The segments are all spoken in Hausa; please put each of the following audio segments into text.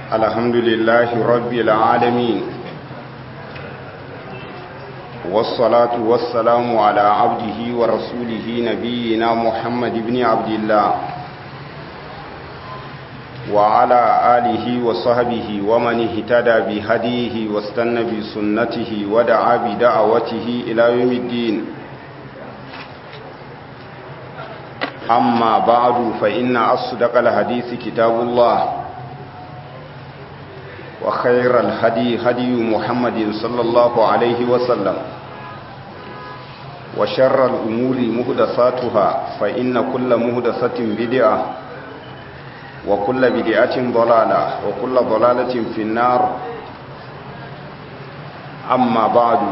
الحمد لله رب العالمين والصلاة والسلام على عبده ورسوله نبينا محمد بن عبد الله وعلى آله وصحبه ومن اهتدى بهديه واستنى بسنته ودعا بدعوته إلى يوم الدين أما بعد فإن أصدق الحديث كتاب الله وخير الهدي هدي محمد صلى الله عليه وسلم وشر الأمور مهدساتها فإن كل مهدسة بدعة وكل بدعة ضلالة وكل ضلالة في النار أما بعد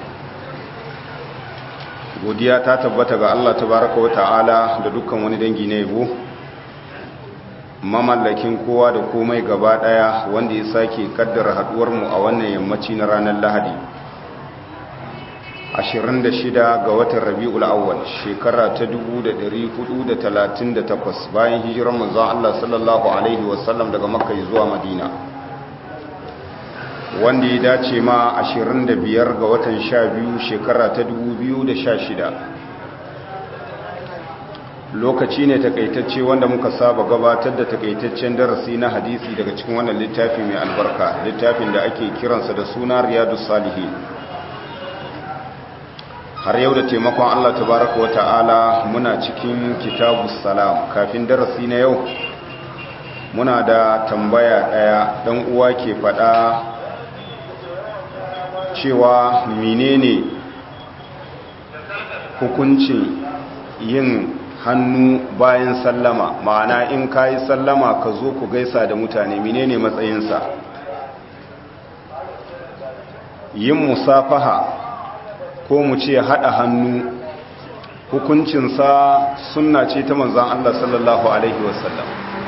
godiya ta tabbata ga Allah tabaraka wa ta'ala da dukkan wani dangi na yabo mamallakin kowa da komai gaba daya wanda ya sake kaddara haduwar mu a wannan yammaci na ranar Lahadi 26 ga watan Rabiul Awwal shekara ta 1438 bayan hijirar manzon Allah sallallahu alaihi wasallam daga Makka zuwa Madina wanda ya dace ma 25 ga watan 12 shekara ta 2016 lokaci ne takaitacce wanda muka saba gabatar da takaitaccen darasi na hadisi daga cikin wannan littafi mai albarka littafin da ake kiransa da suna riyadus salihin har yau da taimakon Allah tabaraka wa ta'ala muna cikin kitabus salam kafin darasi na yau muna da tambaya daya dan uwa ke fada cewa menene hukuncin yin hannu bayan sallama ma'ana in ka yi sallama ka zo ku gaisa da mutane menene matsayinsa yin musafaha ko mu ce haɗa hannu hukuncinsa sunna ce ta manzan Allah sallallahu Alaihi wasallam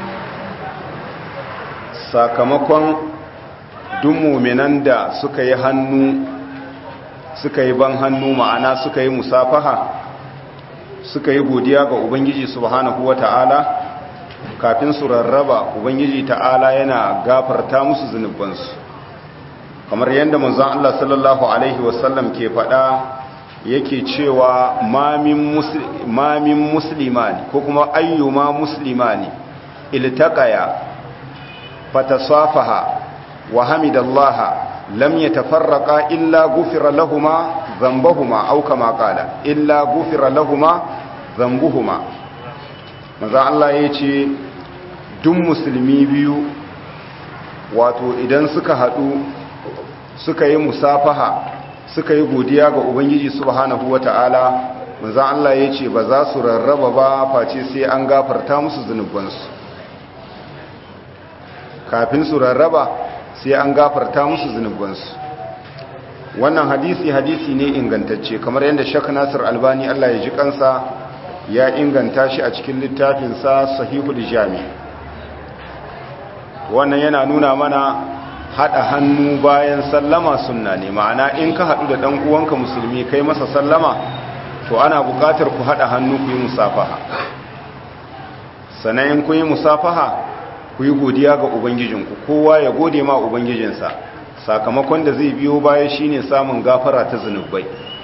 sakamakon muminan da suka yi hannu suka yi ban hannu ma'ana suka yi musafaha suka yi godiya ga ubangiji subhanahu ta'ala kafin su rarraba ubangiji ta'ala yana gafarta musu zunubansu kamar yadda manzon Allah sallallahu alaihi wasallam ke faɗa yake cewa mamin muslimani ko kuma ayyuma muslimani iltaqaya fatasafaha wa hamidallaha lam yatafarraqa illa ghufira lahumu dhanbuhuma aw kama qala illa ghufira lahumu dhanbuhuma manzo Allah yace duk musulmi biyu wato idan suka hadu suka yi musafaha suka yi godiya ga ubangiji subhanahu wataala manzo Allah yace ba za su rarraba ba face sai an gafarta musu zanubansu kafin su rarraba sai an gafarta musu zunubansu wannan hadisi hadisi ne ingantacce kamar yadda shak nasir albani allah ya ji kansa ya inganta shi a cikin littafinsa sahihul jami wannan yana nuna mana haɗa hannu bayan sallama sunna ne ma'ana in ka haɗu da ɗan uwanka musulmi kai masa sallama to ana buƙatar ku haɗa hannu ku yi musafaha sannan in ku yi musafaha ku yi godiya ga ubangijinku kowa ya gode ma ubangijinsa sakamakon da zai biyo baya shine samun gafara ta zunubai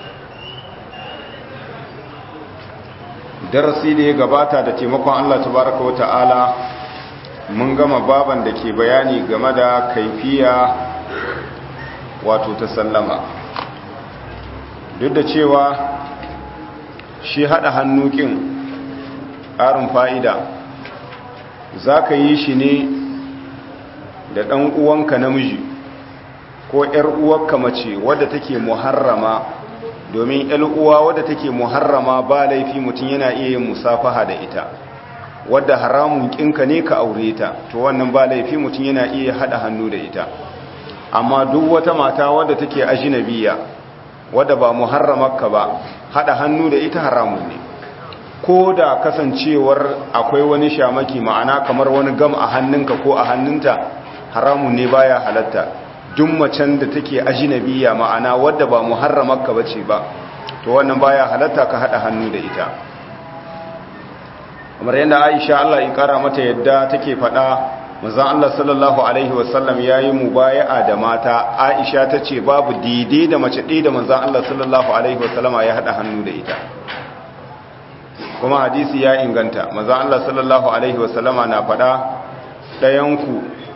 darasi da ya gabata da taimakon Allah tabaraka wata'ala mun gama baban da ke bayani game da kaifiya wato ta sallama duk da cewa shi hada hannukin ƙarin fa'ida za ka yi shi ne da ɗan uwanka namiji ko ‘yar uwarka mace wadda take muharrama domin ‘yar uwa wadda take muharrama ba laifi mutum yana iya yin musafaha da ita wadda haramun ƙinka ne ka aure ta to wannan ba laifi mutum yana iya haɗa hannu da ita amma duk wata mata wadda take ajinabiya wadda ba muharramarka ba haɗa hannu da ita haramun ne ko da kasancewar akwai wani shamaki ma'ana kamar wani gam a hannunka ko a hannunta haramun ne baya halatta duk macen da take ajinabiya ma'ana wadda ba muharramarka bace ba to wannan baya halatta ka hada hannu da ita kamar yadda Aisha Allah ya kara mata yadda take fada manzon Allah sallallahu alaihi wasallam yayi mubaya'a da mata Aisha tace babu daidai da mace ɗaya da manzon Allah sallallahu alaihi wasallama ya hada hannu da ita kuma hadisi ya inganta manzon Allah sallallahu alaihi wasallama na faɗa ɗayanku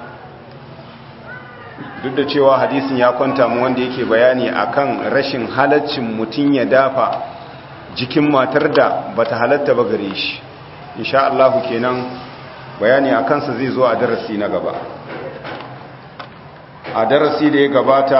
duk da cewa hadisin ya kwanta mu wanda yake bayani akan rashin halaccin mutum ya dafa jikin matar da bata halatta ba gare shi insha Allah kenan bayani a kansa zai zo a darasi na gaba a darasi da ya gabata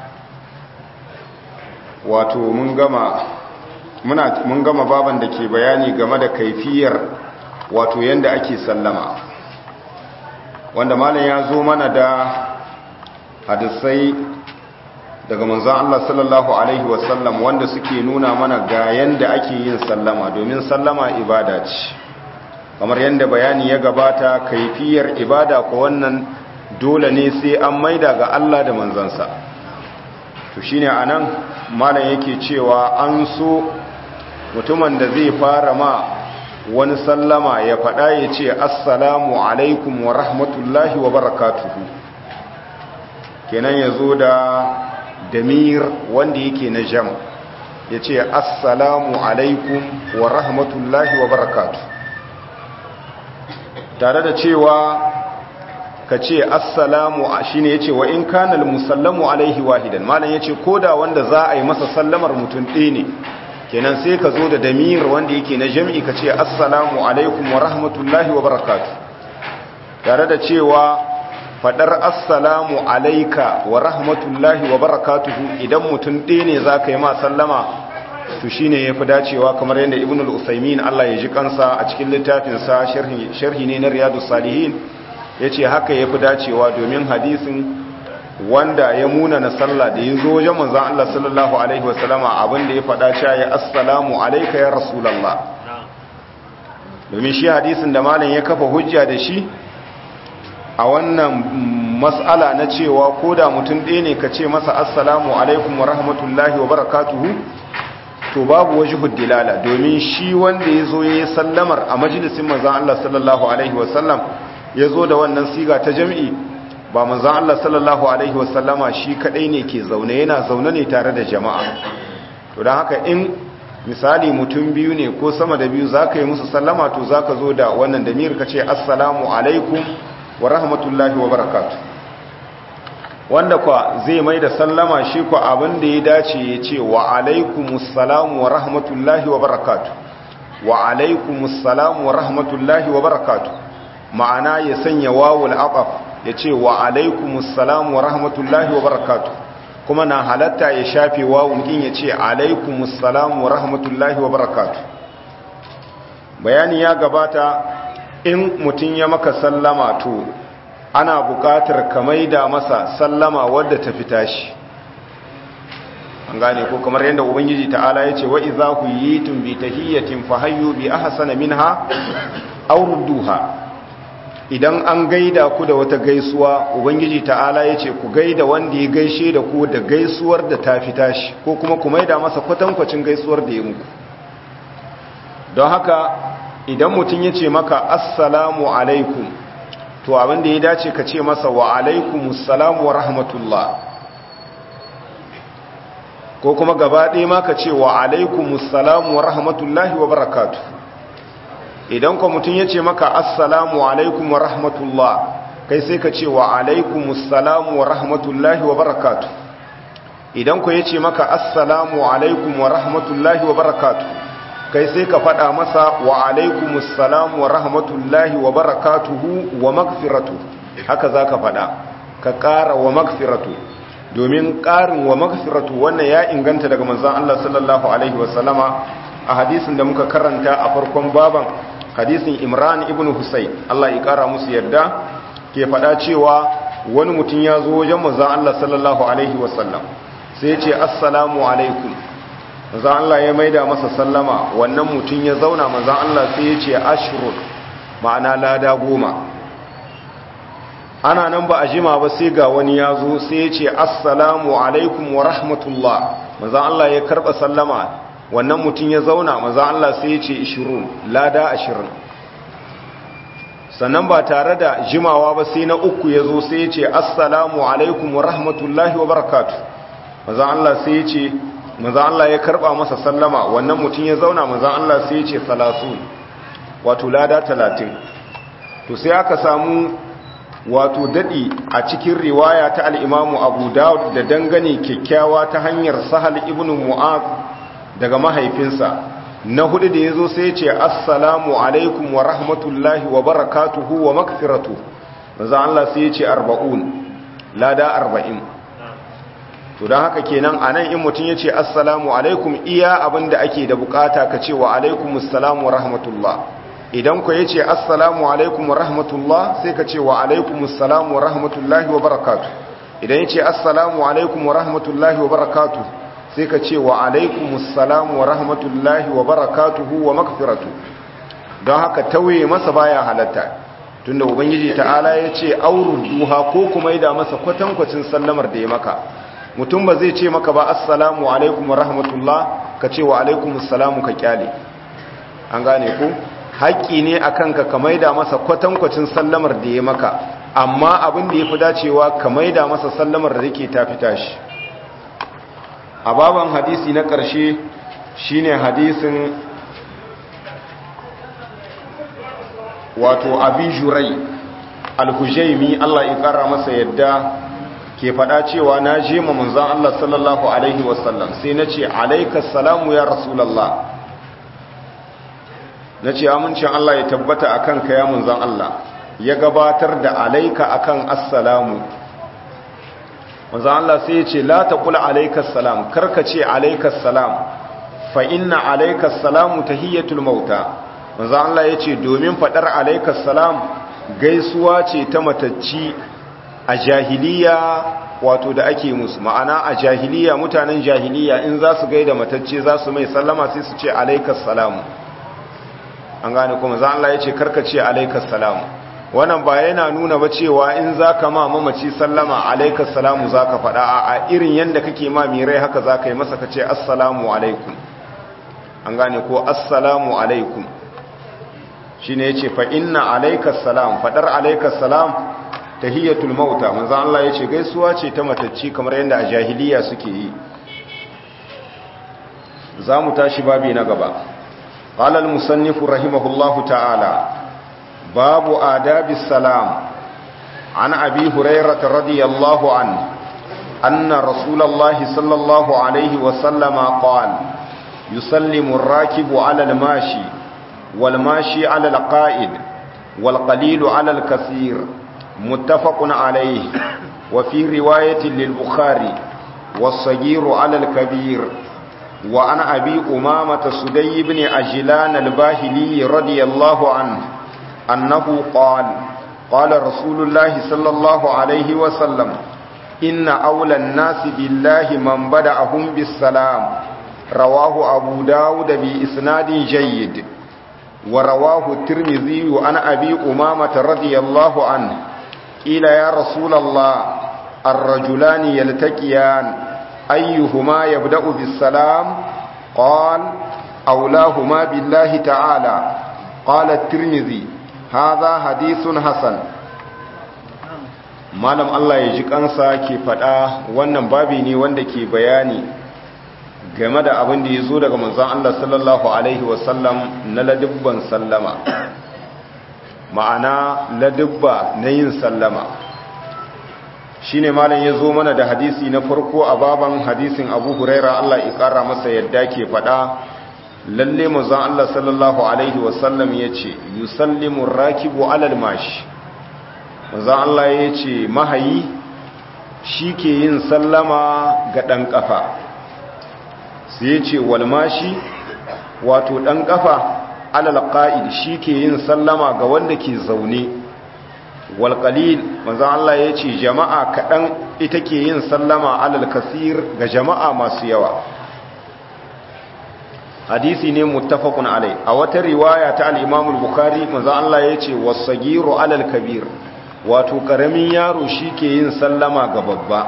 wato mun gama muna mun gama baban da ke bayani game da kaifiyar wato yanda ake sallama wanda malam ya zo mana da hadisai daga manzon Allah sallallahu alaihi wasallam wanda suke nuna mana ga yanda ake yin sallama domin sallama ibada ce kamar yadda bayani ya gabata kaifiyar ibada ko wannan dole ne sai an maida ga Allah da manzansa to shine anan malam yake cewa an so mutumin da zai fara ma wani sallama ya faɗa ya ce assalamu alaikum wa rahmatullahi wa barakatuhu kenan ya zo da damir wanda yake na jam ya ce assalamu alaikum wa rahmatullahi wa barakatuhu tare da cewa ka ce assalamu shi ne ya ce wa in kanal musallamu alaihi wahidan malam ya ce ko da wanda za a yi masa sallamar mutum ɗaya ne kenan sai ka zo da damir wanda yake na jam'i ka ce assalamu alaikum wa rahmatullahi wa barakatu tare da cewa faɗar assalamu alaika wa rahmatullahi wa barakatuhu idan mutum ɗaya ne za ka yi ma sallama to shi ne ya fi dacewa kamar yadda ibn al'usaimin Allah ya ji kansa a cikin littafinsa sharhi ne na riyadu salihin ya ce haka ya fi dacewa domin hadisin wanda ya muna na sallah da ya zo wajen manzan Allah sallallahu Alaihi wasallama abinda ya faɗa cewa ya assalamu alaika ya rasulallah domin shi hadisin da malam ya kafa hujja da shi a wannan matsala na cewa ko da mutum ɗaya ne ka ce masa assalamu alaikum wa rahmatullahi wa barakatuhu to babu wajhud dilala domin shi wanda yazo yayin sallamar a majalisin manzon Allah sallallahu alaihi wasallam yazo da wannan siga ta jami'i ba manzon Allah sallallahu alaihi wasallama shi kadai ne ke zaune yana zaune ne tare da jama'a to dan haka in misali mutum biyu ne ko sama da biyu zaka yi musu sallama to zaka zo da wannan damir ka ce assalamu alaikum wa rahmatullahi wa barakatuh wanda kwa zai mai da sallama shi kwa abin da ya dace ya ce wa alaikumussalam wa rahmatullahi wa barakatu wa alaikumussalam wa rahmatullahi wa barakatu ma'ana ya sanya wawul aqaf ya ce wa alaikumussalam wa rahmatullahi wa barakatu kuma na halatta ya shafe wawun kin ya ce alaikumussalam wa rahmatullahi wa barakatu bayani ya gabata in mutum ya maka sallama to ana buƙatar ka maida masa sallama wadda ta fita shi an gane ko kamar yadda ubangiji ta'ala ya ce wa iza huyitum bi tahiyyatin fahayyu bi ahsana minha aw rudduha idan an gaida ku da wata gaisuwa ubangiji ta'ala ya ce ku gaida wanda ya gaishe da ku da gaisuwar da ta fita shi ko kuma ku maida masa kwatankwacin gaisuwar da ya muku don haka idan mutum ya ce maka assalamu alaikum to abinda ya dace ka ce masa wa alaikumussalam wa rahmatullah ko kuma gaba ɗaya ma ka ce wa alaikumussalam wa rahmatullahi wa barakatu idan ko mutum ya ce maka assalamu alaikum wa rahmatullah kai sai ka ce wa alaikumussalam wa rahmatullahi wa barakatu idan ko ya ce maka assalamu alaikum wa rahmatullahi wa barakatu kai sai ka faɗa masa wa alaikumussalam wa rahmatullahi wa barakatuhu wa magfiratu haka za ka faɗa ka ƙara wa magfiratu domin ƙarin wa magfiratu wannan ya inganta daga manzan Allah sallallahu Alaihi wasallama a hadisin da muka karanta a farkon baban hadisin imran ibn husayn Allah ya ƙara musu yarda ke faɗa cewa wani mutum ya zo wajen manzan Allah sallallahu Alaihi wasallam sai ce assalamu alaikum manzan Allah ya maida masa sallama wannan mutum ya zauna manzan Allah sai ya ce ashirun ma'ana lada goma ana nan ba a jima ba sai ga wani ya zo sai ya ce assalamu alaikum wa rahmatullah manzan Allah ya karɓa sallama wannan mutum ya zauna manzan Allah sai ya ce ishirun lada ashirin sannan ba tare da jimawa ba sai na uku ya zo sai ya ce assalamu alaikum wa rahmatullahi wa barakatu mazan Allah sai ya ce mazan Allah ya karba masa sallama wannan mutum ya zauna mazan Allah sai ya ce salasun wato lada talatin to sai aka samu wato daɗi a cikin riwaya ta al'imamu abu dawud da dangane kyakkyawa ta hanyar sahal ibn mu'az daga mahaifinsa na hudu da ya zo sai ce assalamu alaikum wa rahmatullahi wa barakatuhu wa makfiratu maza Allah sai ce arba'un lada arba'in to don haka kenan a nan in mutum ya ce assalamu alaikum iya abin da ake da bukata ka ce wa alaikum assalamu wa rahmatullah idan ku ya ce assalamu alaikum wa rahmatullah sai ka ce wa alaikum assalamu wa rahmatullahi wa barakatu idan ya ce assalamu alaikum wa rahmatullahi wa barakatu sai ka ce wa alaikumussalam wa rahmatullahi wa barakatuhu wa makfiratu don haka tauye masa baya halatta tunda ubangiji ta'ala ya ce aurun duha ko kuma da masa kwatankwacin sallamar da ya maka mutum ba zai ce maka ba assalamu alaikum wa rahmatullah ka ce wa alaikumussalam ka kyale an gane ku haƙƙi ne a kanka ka maida masa kwatankwacin sallamar da ya maka amma abin da ya fi dacewa ka maida masa sallamar da yake ta fita shi a baban hadisi na ƙarshe shine hadisin wato abin jurai alhujaimi Allah ya ƙara masa yadda ke faɗa cewa na je ma manzan Allah sallallahu Alaihi wasallam sai na ce alaikas salamu ya rasulallah na ce amincin Allah ya tabbata a kanka ya manzan Allah ya gabatar da alaika akan assalamu manzan Allah sai ya ce la ta kula alaikas salam karka ce alaikas salam fa inna alaikas salamu tahiyyatul mauta manzan Allah ya ce domin faɗar alaikas salam gaisuwa ce ta matacci a jahiliya wato da ake musu ma'ana a jahiliya mutanen jahiliya in za su gaida matacce za su mai sallama sai su ce alaikas salamu an gane kuma za Allah ya ce karka ce alaikas salamu wannan ba yana nuna ba cewa in za ka ma mamaci sallama alaikas salamu za ka faɗa a irin yadda kake ma mirai haka za ka yi masa ka ce assalamu alaikum an gane ko assalamu alaikum shi ne ya ce fa inna alaikas salam faɗar alaikas salam tahiyyatul mauta manzo Allah ya ce gaisuwa ce ta matacci kamar yadda a jahiliya suke yi za mu tashi babi na gaba قال المصنف رحمه الله تعالى باب آداب السلام عن أبي هريرة رضي الله عنه أن رسول الله صلى الله عليه وسلم قال يسلم الراكب على الماشي والماشي على القائد والقليل على الكثير متفق عليه وفي رواية للبخاري والصغير على الكبير وعن أبي أمامة سدي بن أجلان الباهلي رضي الله عنه أنه قال قال رسول الله صلى الله عليه وسلم إن أولى الناس بالله من بدأهم بالسلام رواه أبو داود بإسناد جيد ورواه الترمذي عن أبي أمامة رضي الله عنه قيل يا رسول الله الرجلان يلتقيان أيهما يبدأ بالسلام قال أولاهما بالله تعالى قال الترمذي هذا حديث حسن malam Allah ya ji kansa ke faɗa wannan babi ne wanda ke bayani game da abin da ya zo daga manzon Allah sallallahu alaihi wasallam na ladubban sallama ma'ana ladubba na yin sallama shi ne malam ya zo mana da hadisi na farko a baban hadisin abu huraira Allah ƙara masa yadda ke faɗa lalle mazan Allah sallallahu Alaihi wasallam ya ce yusallimun rakibu alal mashi mazan Allah ya ce mahayi shi ke yin sallama ga ɗan ƙafa sai ya ce walmashi wato ɗan ƙafa alal ƙa'id shi ke yin sallama ga wanda ke zaune walƙalil manzan Allah ya ce jama'a kaɗan ita ke yin sallama alal kasir ga jama'a masu yawa hadisi ne muttafaqun alai a wata riwaya ta al-imamul bukhari manzan Allah ya ce wasagiru alal kabir wato ƙaramin yaro shi ke yin sallama ga babba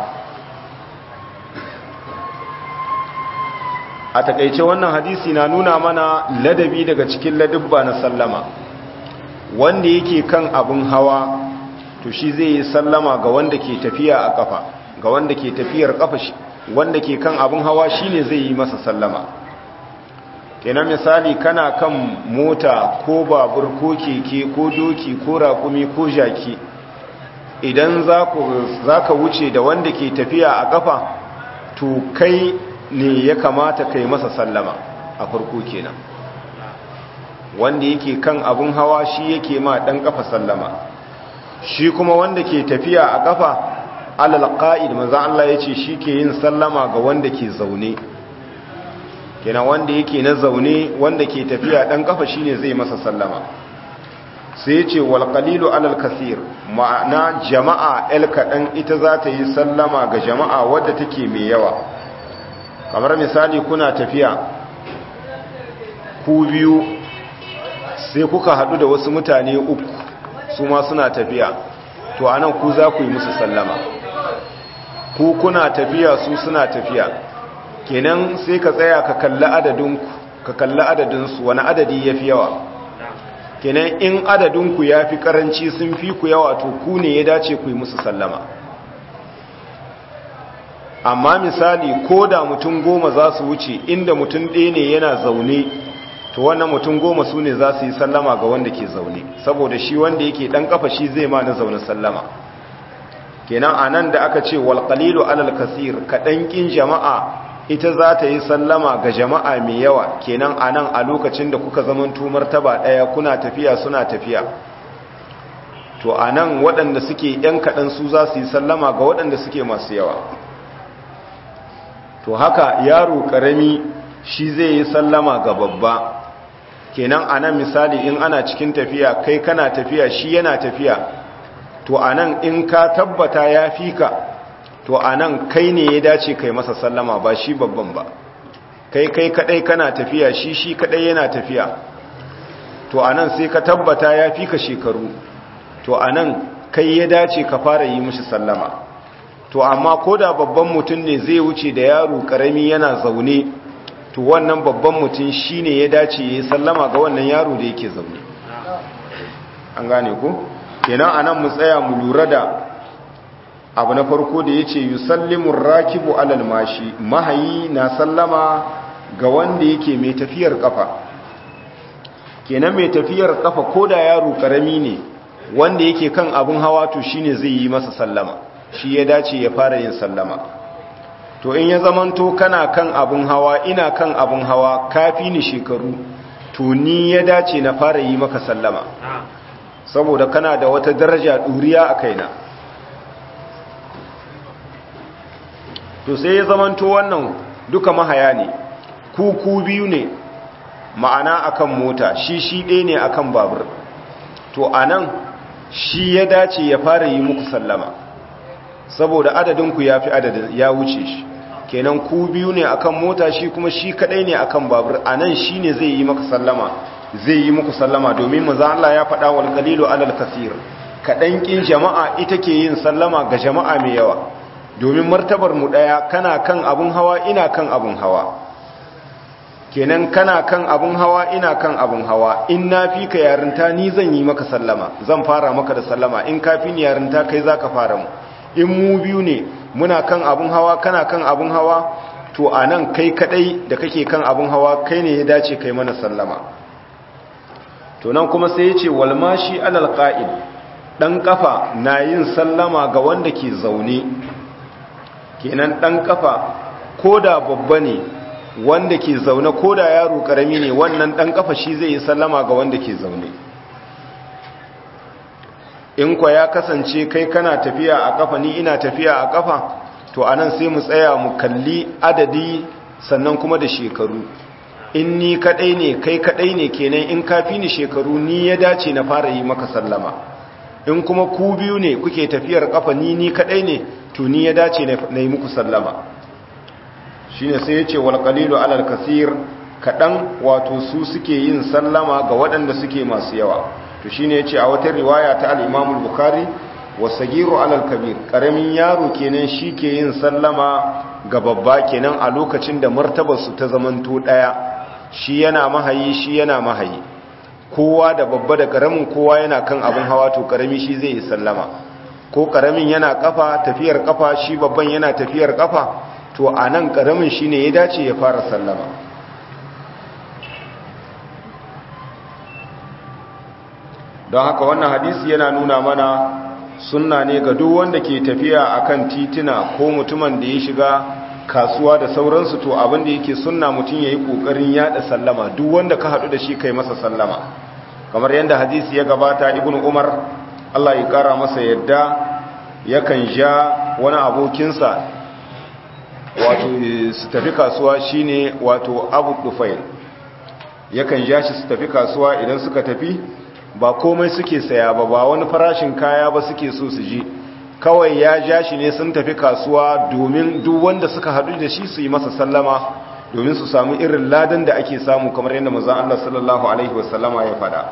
a takaice wannan hadisi na nuna mana ladabi daga cikin ladubba na sallama wanda yake kan abin hawa to shi zai yi sallama ga wanda ke tafiya a kafa ga wanda ke tafiyar kafa wanda ke kan abin hawa shine zai yi masa sallama kenan misali kana kan mota ko babur ko keke ko doki ko rakumi ko jaki idan za ka wuce da wanda ke tafiya a kafa to kai ne ya kamata kai masa sallama a farko kenan wanda yake kan abin hawa shi yake ma dan kafa sallama shi kuma wanda ke tafiya a kafa alal qa'id manzo Allah yace shi ke yin sallama ga wanda ke zaune kenan wanda yake na zaune wanda ke tafiya dan kafa shine zai masa sallama sai yace wal qalilu alal kaseer ma'ana jama'a el kadan ita za ta yi sallama ga jama'a wadda take mai yawa kamar misali kuna tafiya ku biyu sai kuka hadu da wasu mutane uku su ma suna tafiya to anan ku za ku yi musu sallama ku kuna tafiya su suna tafiya kenan sai ka tsaya ka kalli adadinku ka kalli adadinsu wani adadi ya fi yawa kenan in adadinku ya fi karanci sun fi ku yawa to ku ne ya dace ku yi musu sallama amma misali ko da mutum goma za su wuce inda mutum ɗaya ne yana zaune to wannan mutum goma su ne za su yi sallama ga wanda ke zaune saboda shi wanda yake ɗan ƙafa shi zai ma na zaune sallama kenan a nan da aka ce walƙalilu alal kasir kaɗan ƙin jama'a ita za ta yi sallama ga jama'a mai yawa kenan a nan a lokacin da kuka zaman tumar taba ɗaya kuna tafiya suna tafiya to a nan waɗanda suke ‘yan kaɗan su za su yi sallama ga waɗanda suke masu yawa to haka yaro ƙarami shi zai yi sallama ga babba kenan a nan misali in ana cikin tafiya kai kana tafiya shi yana tafiya to a nan in ka tabbata ya fi ka to a nan kai ne ya dace kai masa sallama ba shi babban ba kai kai kadai kana tafiya shi shi kadai yana tafiya to a nan sai ka tabbata ya fi ka shekaru to a nan kai ya dace ka fara yi mishi sallama to amma ko da babban mutum ne zai wuce da yaro karami yana zaune to wannan babban mutum shi ne ya dace ya yi sallama ga wannan yaro da yake zaune an gane ku kenan a nan mu tsaya mu lura da abu na farko da ya ce yi sallimun rakibu alal mashi mahayi na sallama ga wanda yake mai tafiyar kafa kenan mai tafiyar kafa ko da yaro karami ne wanda yake kan abin hawa to shine zai yi masa sallama shi ya dace ya fara yin sallama to in ya zamanto kana kan abin hawa ina kan abin hawa kafi ni shekaru to ni ya dace na fara yi maka sallama saboda kana da wata daraja ɗuriya a kaina to sai ya zamanto wannan duka mahaya ne ku ku biyu ne ma'ana akan mota shi shi ɗaya ne akan babur to anan shi ya dace ya fara yi muku sallama saboda adadinku ya fi adadin ya wuce shi kenan ku biyu ne akan mota shi kuma shi kadai ne akan babur anan shi ne zai yi maka sallama zai yi muku sallama domin maza Allah ya faɗa wal qalilu alal kaseer kaɗan ƙin jama'a ita ke yin sallama ga jama'a mai yawa domin martabar mu ɗaya kana kan abun hawa ina kan abun hawa kenan kana kan abun hawa ina kan abun hawa in na fi ka yarinta ni zan yi maka sallama zan fara maka da sallama in ka fi ni yarinta kai za ka fara mu in mu biyu ne muna kan abun hawa kana kan abun hawa to a nan kai kadai da kake kan abun hawa kai ne ya dace kai mana sallama to nan kuma sai ya ce walmashi alal qa'id dan kafa na yin sallama ga wanda ke zaune kenan dan kafa koda babba ne wanda ke zaune koda yaro karami ne wannan dan kafa shi zai yi sallama ga wanda ke zaune in kwa ya kasance kai kana tafiya a kafa ni ina tafiya a kafa to anan sai mu tsaya mu kalli adadi sannan kuma da shekaru in ni kadai ne kai kadai ne kenan in kafi ni shekaru ni ya dace na fara yi maka sallama in kuma ku biyu ne kuke tafiyar kafa ni ni kadai ne to ni ya dace na yi muku sallama shine sai ya ce wal qalilu alal kasir kadan wato su suke yin sallama ga waɗanda suke masu yawa to shine yace a wata riwaya ta al-Imam al-Bukhari wasagiru alal kabir karamin yaro kenan shi ke yin sallama ga babba kenan a lokacin da martabar su ta zamanto daya shi yana mahayi shi yana mahayi kowa da babba da karamin kowa yana kan abin hawa to karami shi zai yi sallama ko karamin yana kafa tafiyar kafa shi babban yana tafiyar kafa to a nan karamin shi ne ya dace ya fara sallama don haka wannan hadisi yana nuna mana sunna ne ga duk wanda ke tafiya akan titina ko mutumin da ya shiga kasuwa da sauransu to abin da yake sunna mutum ya yi ƙoƙarin yada sallama duk wanda ka haɗu da shi kai masa sallama kamar yadda hadisi ya gabata ibn umar allah ya ƙara masa yadda yakan ja wani abokinsa wato su tafi kasuwa shine wato abu dufail yakan ja shi su tafi kasuwa idan suka tafi ba komai suke saya ba ba wani farashin kaya ba suke so su ji kawai ya ja shi ne sun tafi kasuwa domin duk wanda suka haɗu da shi su yi masa sallama domin su samu irin ladan da ake samu kamar yadda mazan Allah sallallahu Alaihi wasallama ya faɗa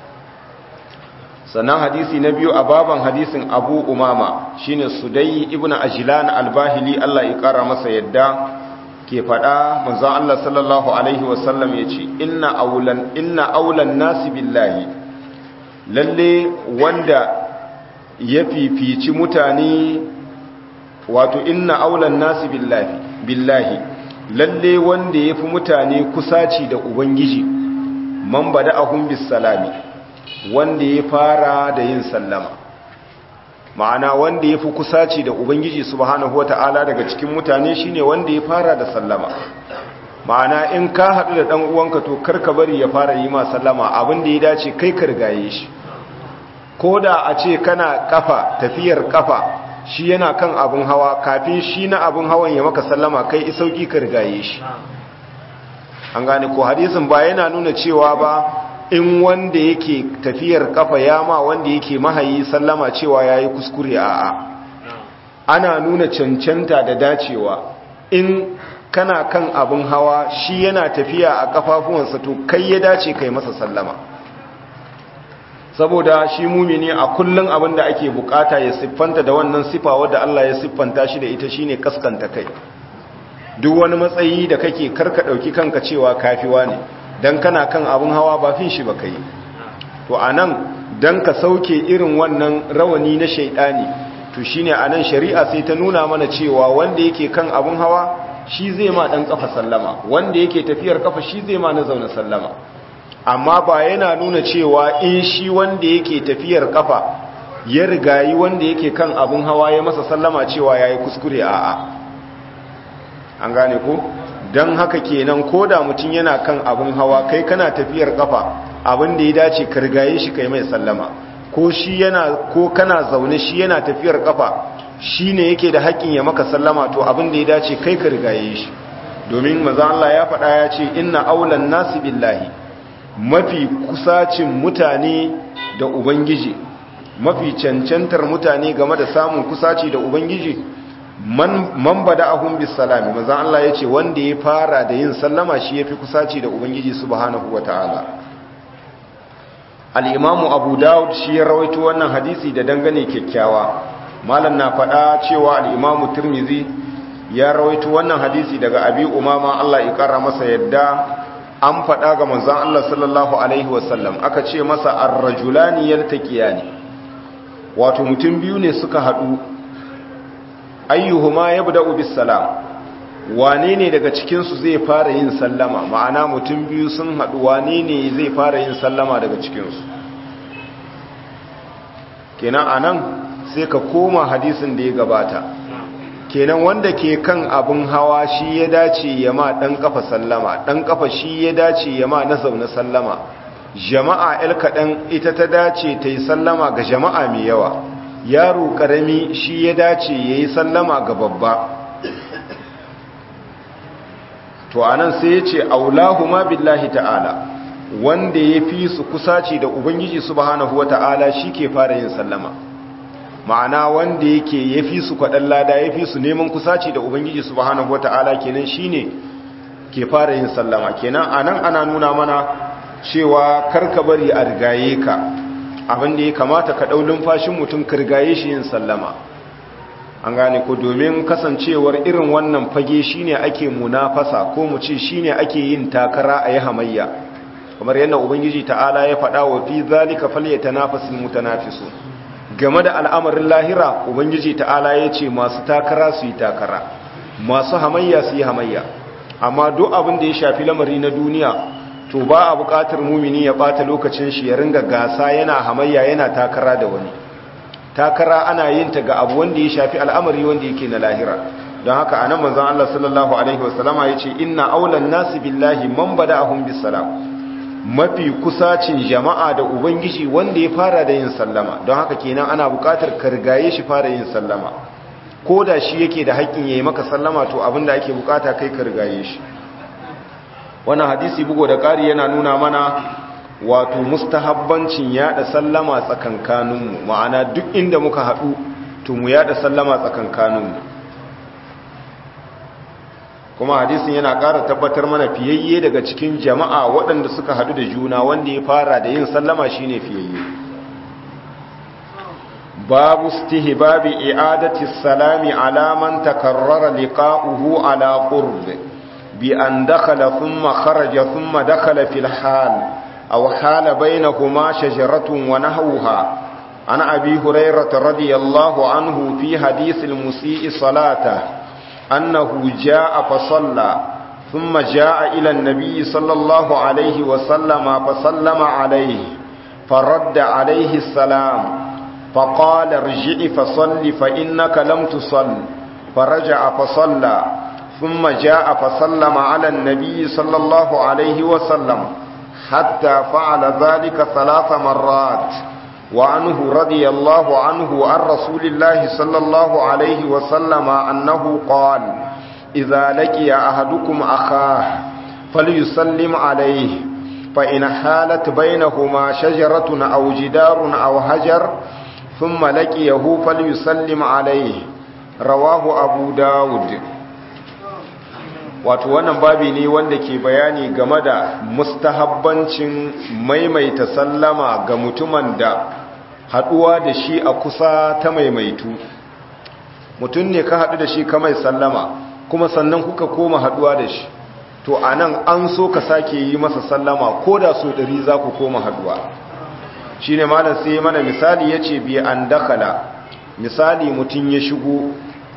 sannan hadisi na biyu a baban hadisin abu umama shine sudai ibn ajilan albahili Allah ya ƙara masa yadda ke faɗa mazan Allah sallallahu Alaihi wasallam ya ce inna aulan inna aulan nasi billahi lalle wanda ya fifici mutane wato inna aulan nasi billahi billahi lalle wanda ya fi mutane kusaci da ubangiji man bada ahun bisalami wanda ya fara da yin sallama ma'ana wanda ya fi kusaci da ubangiji subhanahu wata'ala daga cikin mutane shine wanda ya fara da sallama ma'ana in ka haɗu da ɗan uwanka to karka bari ya fara yi ma sallama abin da ya dace kai ka rigaye shi ko da a ce kana kafa tafiyar kafa shi yana kan abin hawa kafin shi na abin hawan ya maka sallama kai isauki ka rigaye shi an gane ko hadisin ba yana nuna cewa ba in wanda yake tafiyar kafa ya ma wanda yake mahayi sallama cewa ya yi kuskure a'a ana nuna cancanta da dacewa in kana kan abin hawa shi yana tafiya a kafafuwansa to kai ya dace kai masa sallama saboda shi mumini a kullum abin da ake bukata ya siffanta da wannan sifa wadda Allah ya siffanta shi da ita shine kaskanta kai duk wani matsayi da kake karka dauki kanka cewa kafiwa ne dan kana kan abin hawa ba fin shi ba kai to anan dan ka sauke irin wannan rawani na shaidani to shine anan shari'a sai ta nuna mana cewa wanda yake kan abin hawa shi zai ma dan kafa sallama wanda yake tafiyar kafa shi zai ma na zauna sallama amma ba yana nuna cewa in shi wanda yake tafiyar kafa ya rigayi wanda yake kan abun hawa ya masa sallama cewa ya yi kuskure a'a an gane ko don haka kenan ko da mutum yana kan abun hawa kai kana tafiyar kafa abin da ya dace ka rigaye shi kai mai sallama ko shi yana ko kana zaune shi yana tafiyar kafa shi ne yake da haƙƙin ya maka sallama to abin da ya dace kai ka rigaye shi domin maza Allah ya faɗa ya ce inna aulan nasi billahi mafi kusacin mutane da ubangiji mafi cancantar mutane game da samun kusaci da ubangiji man, man bada ahun bisalami maza Allah ya ce wanda ya fara da yin sallama shi ya fi kusaci da ubangiji subhanahu wa ta'ala al'imamu abu dawud shi ya rawaito wannan hadisi da dangane kyakkyawa malam na faɗa cewa al'imamu turmizi ya rawaito wannan hadisi daga abi umama Allah ya ƙara masa yadda an faɗa ga manzan Allah sallallahu Alaihi wasallam aka ce masa arrajulani yaltaqiyani wato mutum biyu ne suka haɗu ayyuhuma yabda'u bis salam wane ne daga cikin su zai fara yin sallama ma'ana mutum biyu sun haɗu wane ne zai fara yin sallama daga cikin su kenan anan sai ka koma hadisin da ya gabata kenan wanda ke kan abin hawa shi ya dace ya ma ɗan ƙafa sallama ɗan ƙafa shi ya dace ya ma na zaune sallama jama'a el kaɗan ita ta dace ta yi sallama ga jama'a mai yawa yaro ƙarami shi ya dace ya yi sallama ga babba to anan sai ya ce aulahuma billahi ta'ala wanda ya fi su kusaci da ubangiji subhanahu wa ta'ala shi ke fara yin sallama ma'ana wanda yake ya fi su kwaɗan lada ya fi su neman kusaci da ubangiji subhanahu wa ta'ala kenan shi ne ke fara yin sallama kenan a nan ana nuna mana cewa karka bari a rigaye ka abinda ya kamata ka ɗau lumfashin mutum ka rigaye shi yin sallama an gane ko domin kasancewar irin wannan fage shine ake munafasa ko mu ce shine ake yin takara a yi hamayya kamar yadda ubangiji ta'ala ya faɗa wa fi zalika falyatanafasul mutanafisun game da al'amarin lahira ubangiji ta'ala ya ce masu takara su yi takara masu hamayya su yi hamayya amma duk abin da ya shafi lamari na duniya to ba a buƙatar mumini ya ɓata lokacin shi ya ringa gasa yana hamayya yana takara da wani takara ana yin ta ga abu wanda ya shafi al'amari wanda yake na lahira don haka anan manzon Allah sallallahu alaihi wasallama yace inna aulan nasi billahi man bada'ahum bis salam mafi kusacin jama'a da ubangiji wanda ya fara da yin sallama don haka kenan ana buƙatar ka rigaye shi fara yin sallama ko da shi yake da haƙƙin yayi maka sallama to abinda ake buƙata kai ka rigaye shi wannan hadisi bugo da ƙari yana nuna mana wato mustahabbancin yada sallama tsakankaninmu ma'ana duk inda muka haɗu to mu yada sallama tsakankaninmu kuma hadisin yana ƙara tabbatar mana fiyayye daga cikin jama'a waɗanda suka haɗu da juna wanda ya fara da yin sallama shine fiyayye babu istihbabi i'adati salami ala man takarrara liqa'uhu ala qurb bi an dakhala thumma kharaja thumma dakhala fil hal aw hala bainahuma shajaratun wa nahwaha an abi hurairah radiyallahu anhu fi hadith al-musii salatahu أنه جاء فصلى ثم جاء إلى النبي صلى الله عليه وسلم فسلم عليه فرد عليه السلام فقال ارجع فصل فإنك لم تصل فرجع فصلى ثم جاء فسلم على النبي صلى الله عليه وسلم حتى فعل ذلك ثلاث مرات وعنه رضي الله عنه عن رسول الله صلى الله عليه وسلم أنه قال إذا لقي أحدكم أخاه فليسلم عليه فإن حالت بينهما شجرة أو جدار أو هجر ثم لقيه فليسلم عليه رواه أبو داود wato wannan babi ne wanda ke bayani game da mustahabbancin maimaita sallama ga mutumin da haduwa da shi a kusa ta maimaitu mutum ne ka hadu da shi ka mai sallama kuma sannan kuka koma haduwa da shi to anan an so ka sake yi masa sallama ko da so ɗari za ku koma haduwa shi ne malam sai mana misali ya ce biya an dakala misali mutum ya shigo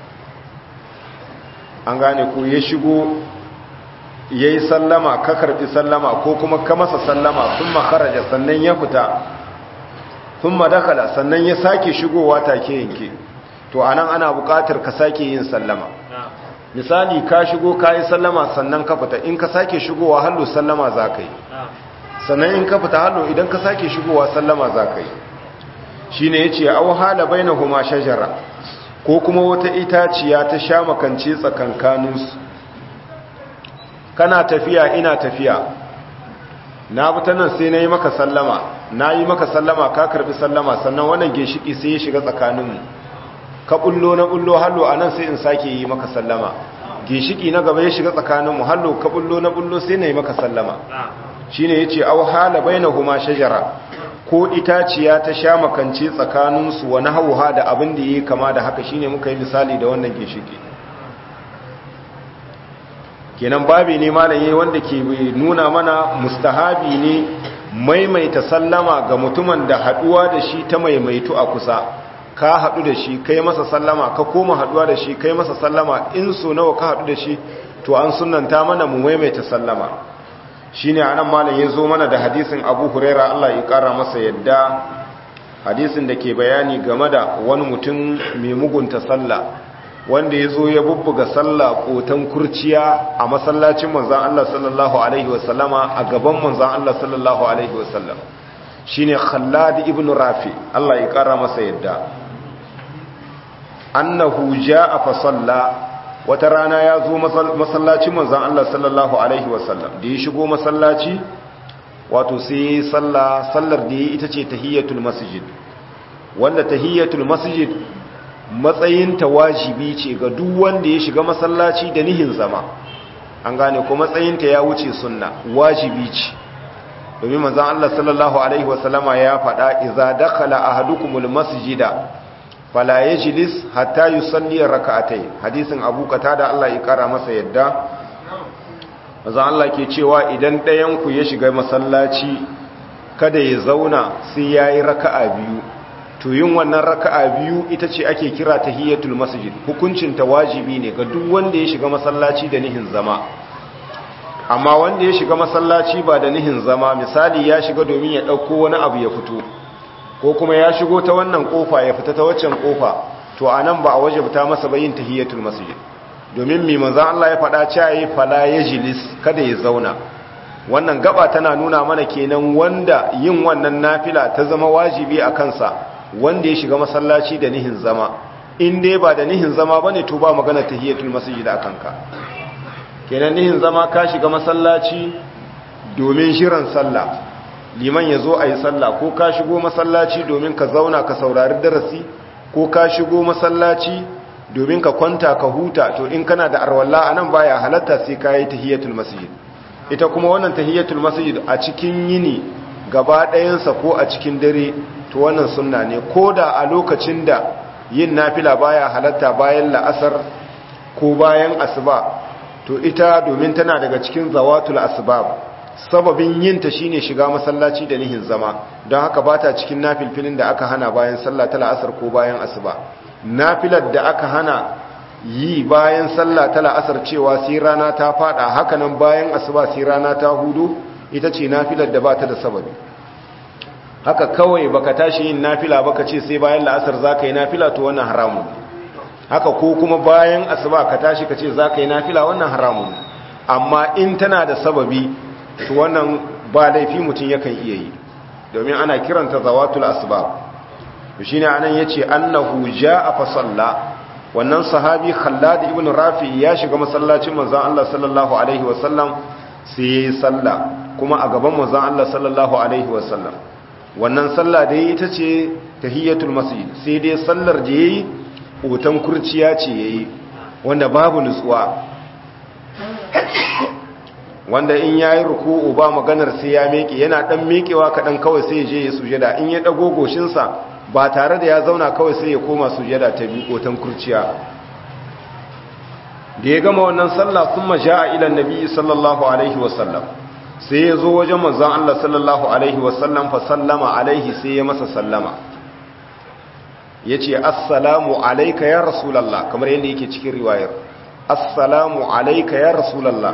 an gane ko ya shigo ya yi sallama ka karɓi sallama ko kuma ka masa sallama sun makaraja sannan ya fita sun madakala sannan ya sake shigowa take yanke to anan ana buƙatar ka sake yin sallama misali ka shigo ka yi sallama sannan ka fita in ka sake shigowa hallo sallama za ka yi sannan in ka fita hallo idan ka sake shigowa sallama za ka yi shi ne ya ce au hala bai na kuma shajara ko kuma wata itaciya ta sha makance tsakankaninsu kana tafiya ina tafiya na fita nan sai na yi maka sallama na yi maka sallama ka karbi sallama sannan wannan ginshiki sai ya shiga tsakaninmu ka bullo na bullo hallo a nan sai in sake yi maka sallama ginshiki na gaba ya shiga tsakaninmu hallo ka bullo na bullo sai na yi maka sallama shi ne ya ce au hala bai na huma shajara ko itaciya ta sha makance tsakaninsu wani hauha da abin da ya yi kama da haka shine muka yi misali da wannan ginshiki kenan babi ne malaye wanda ke nuna mana mustahabi ne maimaita sallama ga mutumin da haduwa da shi ta maimaitu a kusa ka hadu da shi kai masa sallama ka koma haduwa da shi kai masa sallama in so nawa ka hadu da shi to an sunanta mana mu maimaita sallama shine anan malam ya zo mana da hadisin Abu Huraira Allah ya kara masa yadda hadisin da ke bayani game da wani mutum mai mugunta sallah wanda ya zo ya bubbuga sallah kotan kurciya a masallacin manzan Allah sallallahu Alaihi wasallama a gaban manzan Allah sallallahu Alaihi wasallam shi ne khallad ibn rafi Allah ya kara masa yadda annahu a fasalla wata rana ya zo masallacin manzan Allah sallallahu Alaihi wasallam da ya shigo masallaci wato sai sallah sallar da ya ita ce tahiyyatul masjid wanda tahiyyatul masjid matsayinta wajibi ce ga duk wanda ya shiga masallaci da nihin zama an gane ko matsayinta ya wuce sunna wajibi ce domin manzon Allah sallallahu alaihi wasallama ya faɗa idza dakhala ahadukumul masjida fala yajlis hatta yusalli rak'atayn hadisin Abu Qatada Allah ya kara masa yadda manzon Allah ke cewa idan ɗayan ku ya shiga masallaci kada ya zauna sai yayi raka'a biyu to yin wannan raka'a biyu ita ce ake kira tahiyatul masjid hukuncin ta wajibi ne ga duk wanda ya shiga masallaci da nihin zama amma wanda ya shiga masallaci ba da nihin zama misali ya shiga domin ya ɗauko wani abu ya fito ko kuma ya shigo ta wannan kofa ya fita ta waccan kofa to anan ba a wajibta masa ba yin tahiyatul masjid domin mai manzon Allah ya faɗa cewa fala yajlis kada ya zauna wannan gaba tana nuna mana kenan wanda yin wannan nafila ta zama wajibi a kansa wanda ya shiga masallaci da nihin zama in dai ba da nihin zama bane to ba magana tahiyatul masjid a kanka kenan nihin zama ka shiga masallaci domin shirin sallah liman ya zo a yi sallah ko ka shigo masallaci domin ka zauna ka saurari darasi ko ka shigo masallaci domin ka kwanta ka huta to in kana da arwalla anan baya halatta sai ka yi tahiyatul masjid ita kuma wannan tahiyatul masjid a cikin yini gaba ɗayansa ko a cikin dare to wannan sunna ne ko da a lokacin da yin nafila baya halatta bayan la'asar ko bayan asuba to ita domin tana daga cikin zawatul asbab sababin yin ta shine shiga masallaci da nihin zama don haka bata cikin nafilfilin da aka hana bayan sallah ta la'asar ko bayan asuba nafilar da aka hana yi bayan sallah ta la'asar cewa sai rana ta fada hakanan bayan asuba sai rana ta hudu ita ce nafilar da bata da sababi haka kawai baka tashi yin nafila baka ce sai bayan la'asar zaka yi nafila to wannan haramun haka ko kuma bayan asuba ka tashi ka ce zaka yi nafila wannan haramun amma in tana da sababi to wannan ba laifi mutum yakan iya yi domin ana kiranta zawatul asbab shine anan yace annahu jaa fa salla wannan sahabi Khallad ibn Rafi ya shiga masallacin manzon Allah sallallahu alaihi wasallam sai yayi salla kuma a gaban manzon Allah sallallahu alaihi wasallam wannan salla da ita ce tahiyatul masjid sai dai sallar da yayi hoton kurciya ce yayi wanda babu nutsuwa wanda in ya yi ruku'u ba maganar sai ya meke yana ɗan mekewa kaɗan kawai sai ya je ya sujada in ya ɗago goshinsa ba tare da ya zauna kawai sai ya koma sujada ta biyu kotan kurciya da ya gama wannan sallah sun maja a ilan nabi sallallahu alaihi wasallam sai ya zo wajen manzan Allah sallallahu alaihi wasallam fa sallama alaihi sai ya masa sallama ya ce assalamu alaika ya rasulallah kamar yadda yake cikin riwayar assalamu alaika ya rasulallah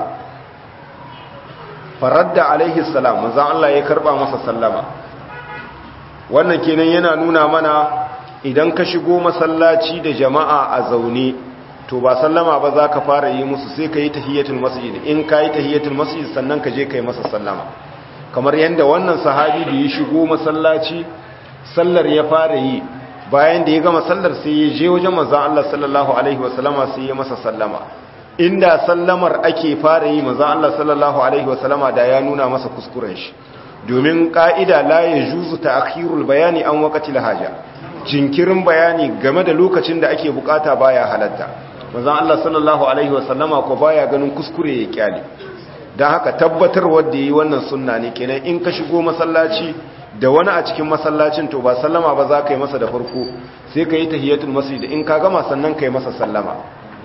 faradda alaihi salam manzan Allah ya karba masa sallama wannan kenan yana nuna mana idan ka shigo masallaci da jama'a a zaune to ba sallama ba za ka fara yi musu sai ka yi tahiyatul masjid in ka yi tahiyatul masjid sannan ka je ka yi masa sallama kamar yadda wannan sahabi da ya shigo masallaci sallar ya fara yi bayan da ya gama sallar sai ya je wajen manzon Allah sallallahu alaihi wasallama sai ya masa sallama inda sallamar ake fara yi manzon Allah sallallahu alaihi wasallama da ya nuna masa kuskuren shi domin ka'ida la yajuzu ta'khirul bayani an waqtil haja jinkirin bayani game da lokacin da ake bukata baya halatta manzon Allah sallallahu alaihi wasallama ko baya ganin kuskure ya kyale dan haka tabbatar wanda yi wannan sunna ne kenan in ka shigo masallaci da wani a cikin masallacin to ba sallama ba za ka yi masa da farko sai ka yi tahiyatul masjid in ka gama sannan ka yi masa sallama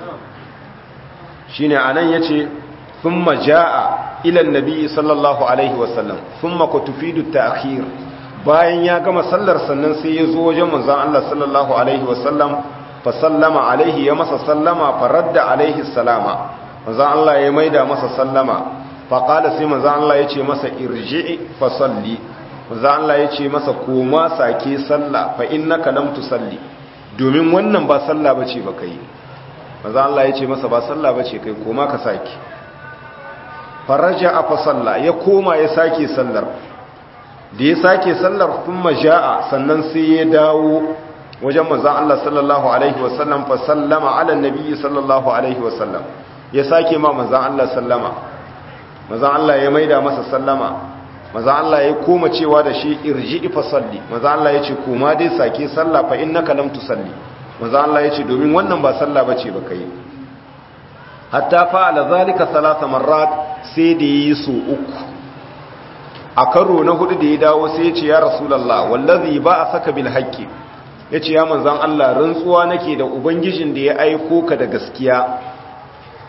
shine anan yace thumma jaa ila annabi sallallahu alaihi wasallam thumma kutufidu ta'khir bayan ya gama sallar sannan sai ya zo wajen manzon Allah sallallahu alaihi wasallam fa sallama alaihi ya masa sallama fa radda alaihi salama manzon Allah ya maida masa sallama fa qala sai manzon Allah ya ce masa irji'i fa salli manzon Allah ya ce masa koma sake sallah fa innaka lam tusalli domin wannan ba sallah bace ba kai manzon Allah ya ce masa ba sallah bace kai koma ka sake faraja a fa salla ya koma ya sake sallar da ya sake sallar kuma ja'a sannan sai ya dawo wajen manzon Allah sallallahu alaihi wasallam fa sallama ala nabi sallallahu alaihi wasallam ya sake ma manzon Allah sallama manzon Allah ya maida masa sallama manzon Allah ya koma cewa da shi irji fa salli manzon Allah ya ce koma dai sake sallah fa innaka lam tusalli manzon Allah ya ce domin wannan ba sallah bace ba kai hatta fa'ala zalika salasa marrat sai da yi so uku a karo na hudu da ya dawo sai ya ce ya rasulallah wallazi ba a saka bil haqqi yace ya manzon Allah rantsuwa nake da ubangijin da ya aiko ka da gaskiya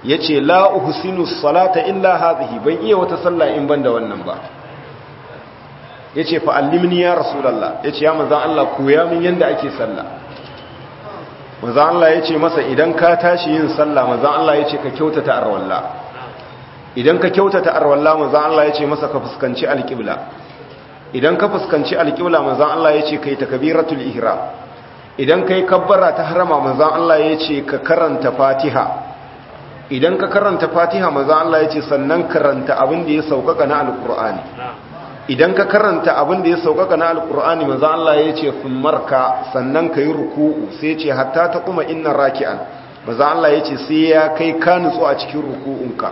yace la uhsinu salata illa hadhihi ban iya wata sallah in banda wannan ba yace fa allimni ya rasulullah yace ya manzon Allah koya min yanda ake sallah manzon Allah yace masa idan ka tashi yin sallah manzon Allah yace ka kyautata arwalla idan ka kyautata arwalla manzon Allah yace masa ka fuskanci alqibla idan ka fuskanci alqibla manzon Allah yace kai takbiratul ihram idan kai kabbara ta harama manzon Allah yace ka karanta fatiha idan ka karanta fatiha manzon Allah yace sannan karanta abin da ya saukaka na alqur'ani idan ka karanta abin da ya saukaka na alkur'ani maza Allah ya ce marka sannan ka yi ruku'u sai ce hatta ta kuma inna raki'an maza Allah ya ce sai ya kai ka nutsu a cikin ruku'unka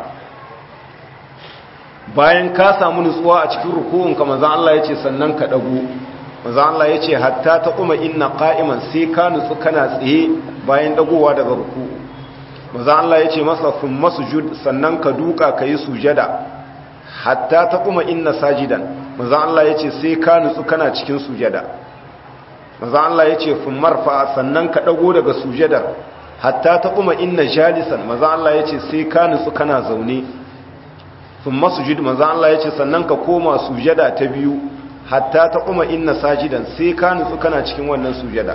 bayan ka samu nutsuwa a cikin ruku'unka maza Allah ya ce sannan ka dago maza Allah ya ce hatta ta kuma inna qa'iman sai ka nutsu kana tsaye bayan dagowa daga ruku'u maza Allah ya ce masa thumma sujud sannan ka duka ka yi sujada hatta ta kuma inna sajidan maza Allah ya ce sai ka nutsu kana cikin sujada maza Allah ya ce fin marfa sannan ka ɗago daga sujadar hatta ta kuma inna jalisan maza Allah ya ce sai ka nutsu kana zaune fin masujid maza Allah ya ce sannan ka koma sujada ta biyu hatta ta kuma inna sajidan sai ka nutsu kana cikin wannan sujada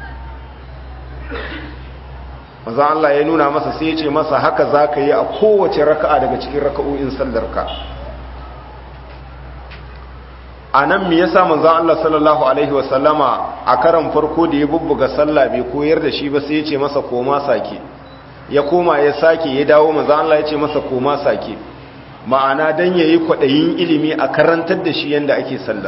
maza Allah ya nuna masa sai ya ce masa haka za ka yi a kowace raka'a daga cikin raka'o'in sallarka a nan me yasa manzon Allah sallallahu alaihi wasallama a karan farko da ya bubbuga sallah bai koyar da shi ba sai ya ce masa koma sake ya koma ya sake ya dawo manzon Allah ya ce masa koma sake ma'ana dan yayi kwadayin ilimi a karantar da shi yanda ake sallar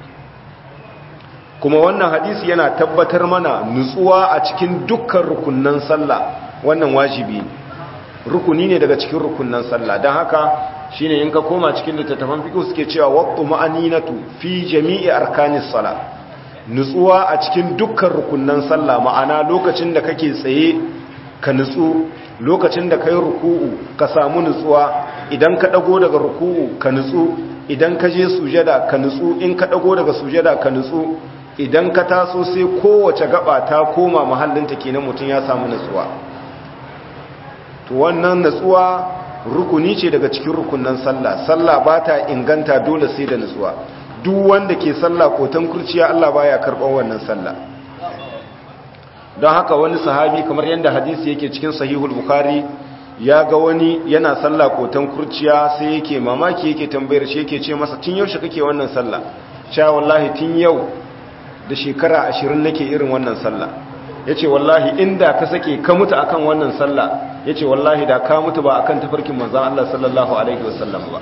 kuma wannan hadisi yana tabbatar mana nutsuwa a cikin dukkan rukunnan sallah wannan wajibi ne rukuni ne daga cikin rukunnan sallah don haka shine in ka koma cikin littattafan fiqh suke cewa waqtu ma'aninatu fi jami'i arkanis sala nutsuwa a cikin dukkan rukunnan sallah ma'ana lokacin da kake tsaye ka nutsu lokacin da kai ruku'u ka samu nutsuwa idan ka dago daga ruku'u ka nutsu idan ka je sujada ka nutsu in ka dago daga sujada ka nutsu idan ka taso sai kowace gaba ta koma mahallinta kenan mutum ya samu nutsuwa to wannan nutsuwa rukuni ce daga cikin rukunan sallah sallah ba ta inganta dole sai da nutsuwa duk wanda ke sallah kotan kurciya Allah baya karɓar wannan sallah don haka wani sahabi kamar yadda hadisi yake cikin sahihul bukhari ya ga wani yana sallah kotan kurciya sai yake mamaki yake tambayar shi yake ce masa tun yaushe kake wannan sallah sha wallahi tun yau da shekara ashirin nake irin wannan sallah ya ce wallahi inda ka sake ka mutu akan wannan sallah ya ce wallahi da ka mutu ba akan tafarkin manzan Allah sallallahu Alaihi wasallam ba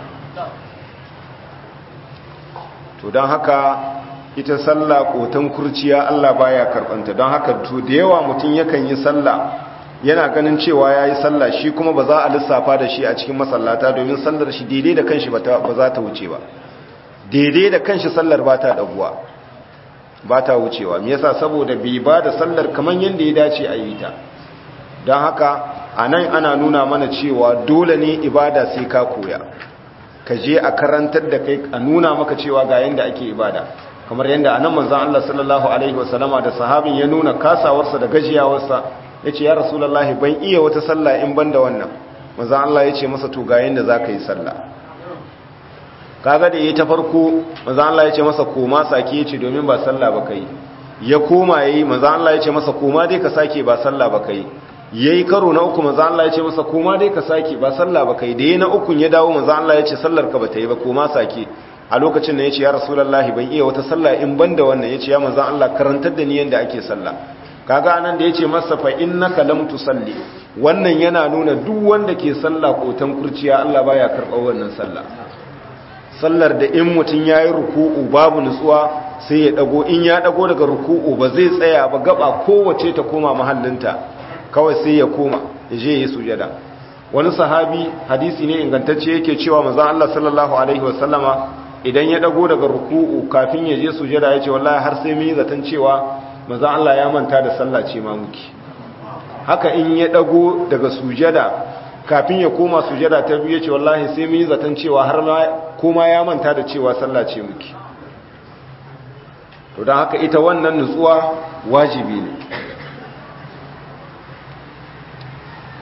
to don haka ita sallah kotan kurciya Allah baya karbanta don haka to da yawa mutum yakan yi sallah yana ganin cewa ya yi sallah shi kuma ba za a lissafa da shi a cikin masallata domin sallar shi daidai da kanshi ba za ta wuce ba daidai da kanshi sallar ba ta daguwa ba ta wucewa me yasa saboda bai ba da sallar kamar yadda ya dace a yi ta don haka a nan ana nuna mana cewa dole ne ibada sai ka koya ka je a karantar da kai a nuna maka cewa ga yadda ake ibada kamar yadda a nan manzan Allah sallallahu alaihi wasallama da sahabin ya nuna kasawarsa da gajiyawarsa ya ce ya rasulallah ban iya wata sallah in ban da wannan manzan Allah ya ce masa to ga yadda za ka yi sallah kaga da yayi ta farko manzo Allah ya ce masa koma sake yace domin ba sallah ba kai ya koma yayi manzo Allah ya ce masa koma dai ka sake ba sallah ba kai yayi karo na uku manzo Allah ya ce masa koma dai ka sake ba sallah ba kai da yayi na uku ya dawo manzo Allah ya ce sallar ka bata yi ba koma sake a lokacin da yace ya rasulullahi ban iya wata sallah in banda wannan yace ya manzo Allah karantar da ni yanda ake sallah kaga anan da yace masa fa innaka lam tusalli wannan yana nuna duk wanda ke sallah kotan kurciya Allah baya karɓar wannan sallah sallar da in mutum ya yi ruku'u babu nutsuwa sai ya dago in ya dago daga ruku'u ba zai tsaya ba gaba kowace ta koma mahallinta kawai sai ya koma ya je yi sujada wani sahabi hadisi ne ingantacce yake cewa maza Allah sallallahu alaihi wasallama idan ya dago daga ruku'u kafin ya je sujada ya ce wallahi har sai mun yi zaton cewa maza Allah ya manta da sallah ce ma muke haka in ya dago daga sujada kafin ya koma sujada ta biyu ce wallahi sai mun yi zaton cewa har ma kuma ya manta da cewa sallah ce muke to don haka ita wannan nutsuwa wajibi ne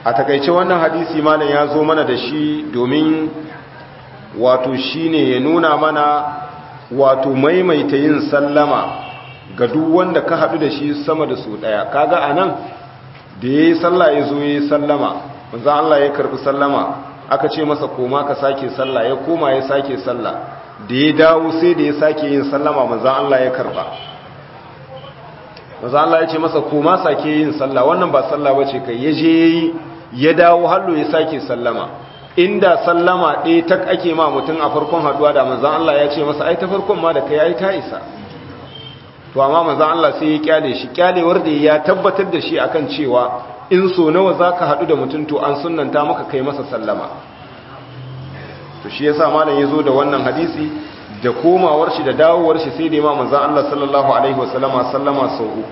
a takaice wannan hadisi malam ya zo mana da shi domin wato shine ya nuna mana wato maimaita yin sallama ga duk wanda ka haɗu da shi sama da su ɗaya kaga a nan da ya yi sallah ya zo ya yi sallama manzan Allah ya karɓi sallama aka ce masa koma ka sake sallah ya koma ya sake sallah da ya dawo sai da ya sake yin sallama manzan Allah ya karɓa manzan Allah ya ce masa koma sake yin sallah wannan ba sallah ba ce kai ya je ya yi ya dawo hallo ya sake sallama inda sallama ɗaya ta ake ma mutum a farkon haduwa da manzan Allah ya ce masa ai ta farkon ma da kai ai ta isa to amma manzan Allah sai ya kyale shi kyalewar da ya tabbatar da shi akan cewa in so nawa zaka hadu da mutum to an sunnanta maka kai masa sallama to shi yasa malam yazo da wannan hadisi da komawar shi da dawowar shi sai da ma manzan Allah sallallahu alaihi wasallama sallama sau uku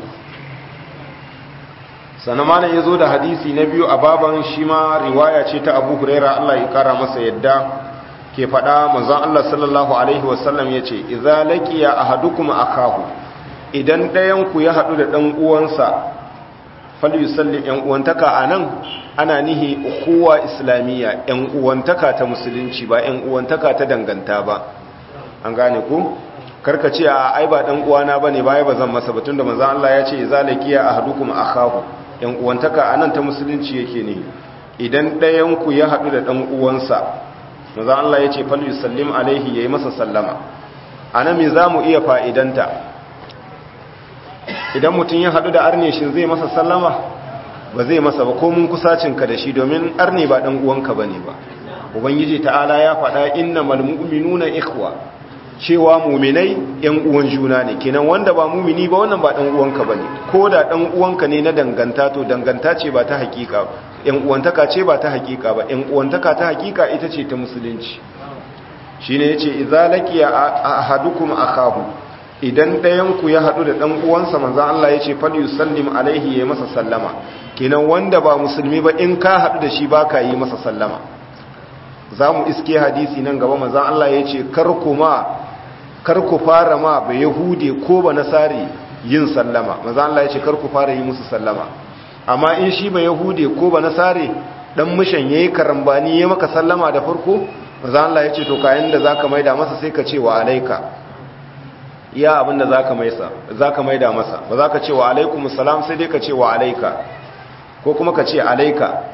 sannan malam ya zo da hadisi na biyu a baban shi ma riwaya ce ta abu huraira Allah ya kara masa yadda ke faɗa manzon Allah sallallahu alaihi wasallam ya ce idza laqiya ahadukum akahu idan ɗayan ku ya haɗu da ɗan uwansa falyusalli ɗan uwantaka anan ana nihi ukhuwa islamiyya ɗan uwantaka ta musulunci ba ɗan uwantaka ta danganta ba an gane ku karka ce a ai ba ɗan uwana bane ba ba zan masa batun da manzon Allah ya ce idza laqiya ahadukum akahu yan uwantaka anan ta musulunci yake ne idan ɗayanku ya haɗu da ɗan uwansa maza Allah ya ce falyu sallim alaihi ya yi masa sallama a nan me za mu iya fa'idanta idan mutum ya haɗu da arne shi zai masa sallama ba zai masa ba ko mun kusacinka da shi domin arne ba ɗan uwanka ba ne ba ubangiji ta'ala ya faɗa inna malmu'minuna ikhwa cewa muminai yan uwan juna ne kenan wanda ba mumini ba wannan ba dan uwanka bane ko da dan uwanka ne na danganta to danganta ce ba ta hakika yan uwantaka ce ba ta hakika ba yan uwantaka ta hakika ita ce ta musulunci shine yace idza laqiya ahadukum akahu idan dayan ku ya hadu da dan uwansa manzon Allah yace fal yusallim alaihi ya masa sallama kenan wanda ba musulmi ba in ka hadu da shi baka yi masa sallama zamu iske hadisi nan gaba manzon Allah yace kar kuma kar ku fara ma ba yahude ko ba nasari yin sallama maza Allah ya ce kar ku fara yi musu sallama amma in shi ba yahude ko ba nasari dan mishan yayi karambani ya maka sallama da farko maza Allah ya ce to kayan da zaka maida masa sai ka ce wa alaika ya abinda zaka maisa zaka maida masa ba zaka ce wa alaikumus salam sai dai ka ce wa alaika ko kuma ka ce alaika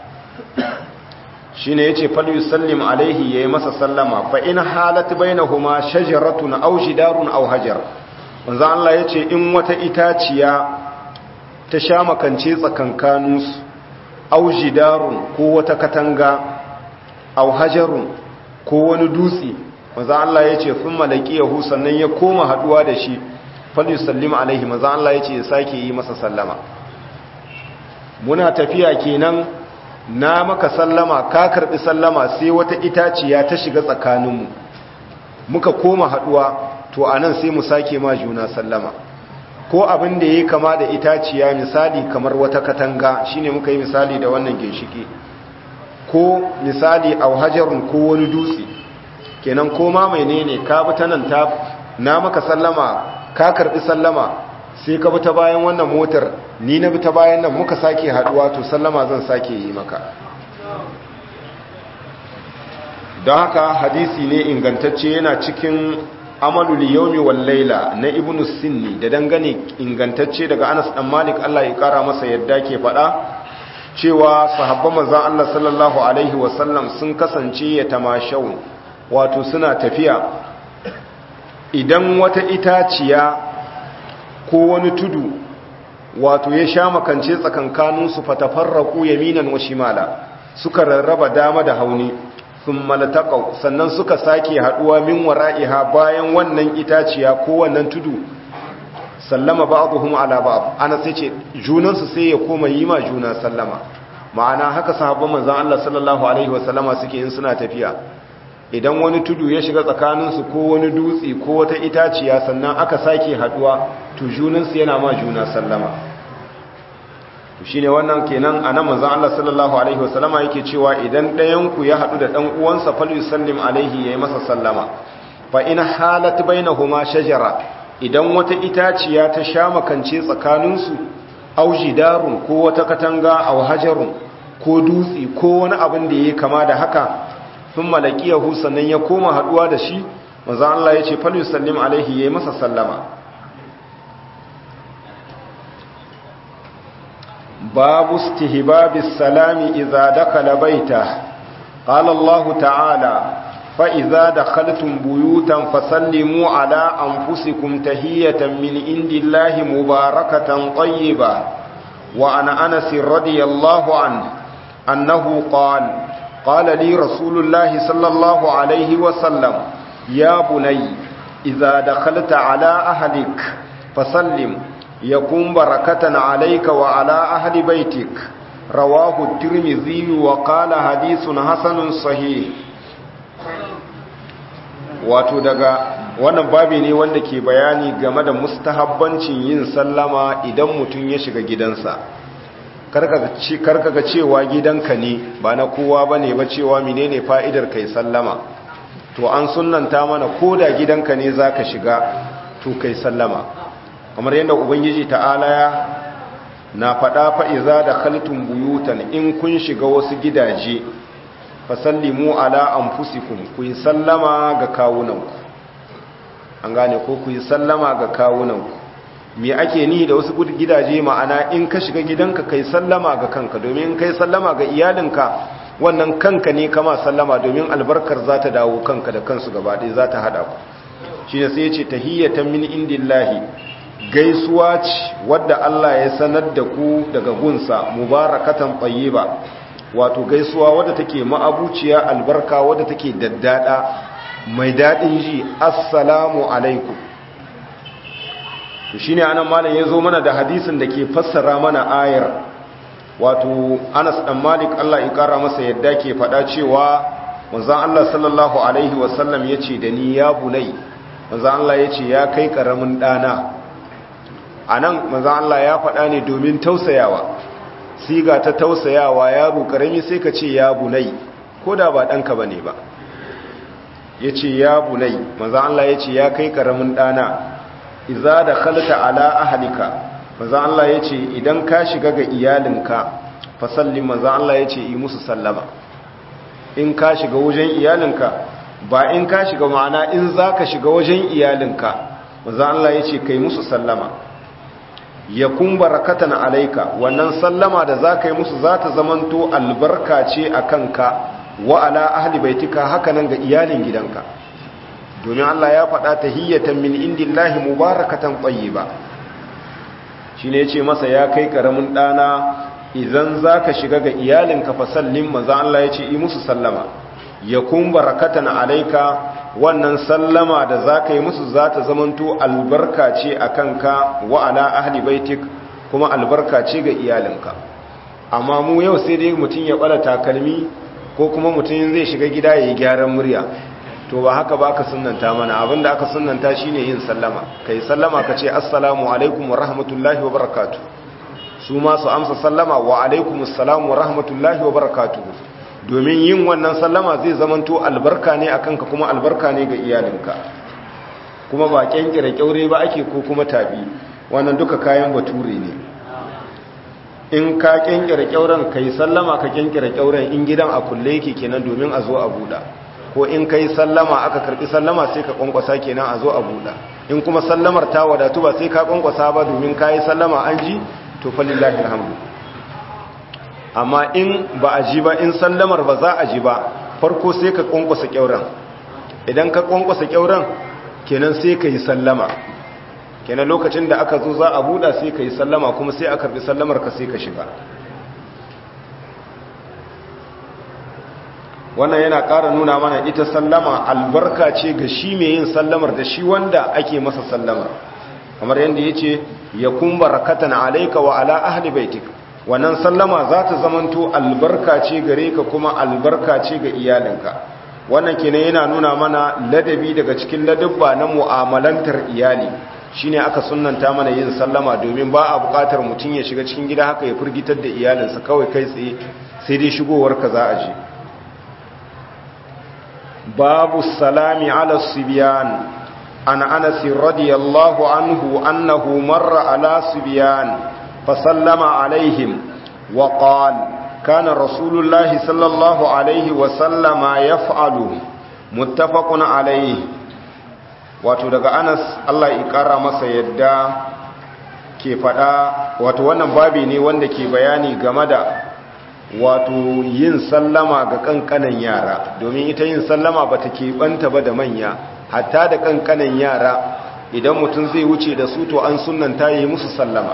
shine yace fal yusallim alaihi yayi masa sallama fa in halat bainahuma shajaratun aw jidarun aw hajar manzo Allah yace in wata itaciya ta sha makance tsakankanus aw jidarun ko wata katanga aw hajarun ko wani dutse manzo Allah yace thumma laqiyahu sannan ya koma haduwa da shi fal yusallim alaihi manzo Allah yace ya sake yi masa sallama muna tafiya kenan na maka sallama ka karbi sallama sai wata itaciya ta shiga tsakaninmu muka koma haduwa to anan sai mu sake ma juna sallama ko abin da yayi kama da itaciya misali kamar wata katanga shine muka yi misali da wannan ginshiki ko misali au hajarun ko wani dutse kenan ko ma menene ka bi ta nan ta na maka sallama ka karbi sallama sai ka bi ta bayan wannan motar ni na bi ta bayan nan muka sake haduwa to sallama zan sake yi maka don haka hadisi ne ingantacce yana cikin amalul yawmi wal laila na ibnu sinni da dangane ingantacce daga Anas dan Malik Allah ya kara masa yadda ke fada cewa sahabban manzon Allah sallallahu alaihi wasallam sun kasance ya tamashau wato suna tafiya idan wata itaciya ko wani tudu wato ya sha makance tsakankaninsu fatafarraku yaminan wa shimala suka rarraba dama da hauni sun malataqaw sannan suka sake haduwa min wara'iha bayan wannan itaciya ko wannan tudu sallama ba'dhum ala ba'd ana sai ce junansu sai ya koma yi ma juna sallama ma'ana haka sahabban manzon Allah sallallahu alaihi wasallama suke in suna tafiya idan wani tudu ya shiga tsakaninsu ko wani dutse ko wata itaciya sannan aka sake haduwa to junansu yana ma juna sallama to shine wannan kenan anan manzon Allah sallallahu alaihi wasallama yake cewa idan ɗayan ku ya hadu da dan uwansa fal yusallim alaihi yayi masa sallama fa in halat bainahuma shajara idan wata itaciya ta sha makance tsakaninsu au jidarun ko wata katanga au hajarun ko dutse ko wani abin da ya kama da haka sun malakiyahu sannan ya koma haduwa da shi maza Allah ya ce falu sallim alaihi ya yi masa sallama babu stihbabis salami idza dakala baita qala Allah ta'ala fa idza dakhaltum buyutan fasallimu ala anfusikum tahiyatan min indillahi mubarakatan tayyiba wa ana anas radiyallahu anhu annahu qala قال لي رسول الله صلى الله عليه وسلم يا بني إذا دخلت على أهلك فسلم يكون بركة عليك وعلى أهل بيتك رواه الترمذي وقال حديث حسن صحيح wato daga wannan babi ne wanda ke bayani game da mustahabbancin yin sallama idan mutum ya shiga gidansa karka ga cewa gidanka ne ba na kowa ba ne ba cewa menene fa'idar kai sallama to an sunanta mana ko da gidanka ne za ka shiga to kai sallama kamar yadda ubangiji ta'ala ya na faɗa fa'iza da khaltun buyutan in kun shiga wasu gidaje fasallimu ala an fusikun ku yi sallama ga kawunanku an gane ko ku yi sallama ga kawunanku me ake ni da wasu gidaje ma'ana in ka shiga gidanka kai sallama ga kanka domin kai sallama ga iyalinka wannan kanka ne kama sallama domin albarkar za ta dawo kanka da kansu gaba ɗaya za ta haɗa ku shi ne sai ce tahiyyatan min indillahi gaisuwa ce wadda Allah ya sanar da ku daga gunsa mubarakatan tayyiba wato gaisuwa wadda take ma'abuciya albarka wadda take daddada mai daɗin ji assalamu alaikum to shine anan malam yazo mana da hadisin da ke fassara mana ayar wato Anas dan Malik Allah ya kara masa yadda ke faɗa cewa manzon Allah sallallahu alaihi wasallam yace da ni ya bunai manzon Allah yace ya kai karamin dana anan manzon Allah ya faɗa ne domin tausayawa siga ta tausayawa yaro karami sai ka ce ya bunai koda ba danka bane ba yace ya bunai manzon Allah yace ya kai karamin dana iza da khalta ala ahlika manzo Allah yace idan ka shiga ga iyalinka fa sallim manzo Allah yace yi musu sallama in ka shiga wajen iyalinka ba in ka shiga ma'ana in zaka shiga wajen iyalinka manzo Allah yace kai musu sallama yakun barakatan alayka wannan sallama da zaka yi musu zata zamanto albarka ce akan ka wa ala ahli baitika hakanan ga iyalin gidanka domin Allah ya faɗa tahiyyatan min indillahi mubarakatan tayyiba shine yace masa ya kai karamin dana idan zaka shiga ga iyalinka fa sallim manzo Allah yace yi musu sallama yakun barakatan alayka wannan sallama da zaka yi musu zata zamanto albarka ce akan ka wa ala ahli baitik kuma albarka ce ga iyalinka amma mu yau sai dai mutun ya bala takalmi ko kuma mutun zai shiga gida yayi gyaran murya to ba haka ba ka sunanta mana abinda aka sunanta shine yin sallama kai sallama ka ce assalamu alaikum wa rahmatullahi wa barakatuh su ma su amsa sallama wa alaikum assalamu wa rahmatullahi wa barakatuh domin yin wannan sallama zai zamanto albarka ne akan ka kuma albarka ne ga iyalinka kuma ba kyankire kyaure ba ake ko kuma tabi wannan duka kayan bature ne in ka kyankire kyauren kai sallama ka kyankire kyauren in gidan a kulle yake kenan domin a zo a buɗa ko in kai sallama aka karbi sallama sai ka kwankwasa kenan a zo a buɗa in kuma sallamar ta wadatu ba sai ka kwankwasa ba domin ka yi sallama an ji to falillahi alhamdu amma in ba a ji ba in sallamar ba za a ji ba farko sai ka kwankwasa kyauran idan ka kwankwasa kyauran kenan sai ka yi sallama kenan lokacin da aka zo za a buɗa sai ka yi sallama kuma sai a karbi sallamar ka sai ka shiga wannan yana ƙara nuna mana ita sallama albarka ce ga shi mai yin sallamar da shi wanda ake masa sallamar kamar yadda ya ce ya kun barakatan alaika wa ala ahli baitik wannan sallama za ta zamanto albarka ce gare ka kuma albarka ce ga iyalinka wannan kenan yana nuna mana ladabi daga cikin ladabba na mu'amalantar iyali shine aka sunnanta mana yin sallama domin ba a buƙatar mutum ya shiga cikin gida haka ya firgitar da iyalinsa kawai kai tsaye sai dai shigowar ka za a je باب السلام على الصبيان عن أنس رضي الله عنه أنه مر على صبيان فسلم عليهم وقال kana rasulullahi sallallahu alaihi wasallama yaf'alu muttafaqun alaihi wato daga Anas Allah ya kara masa yadda ke fada wato wannan babi ne wanda ke bayani game da wato yin sallama ga kankanan yara domin ita yin sallama ba ta keɓanta ba da manya hatta da kankanan yara idan mutum zai wuce da su to an sunanta yi musu sallama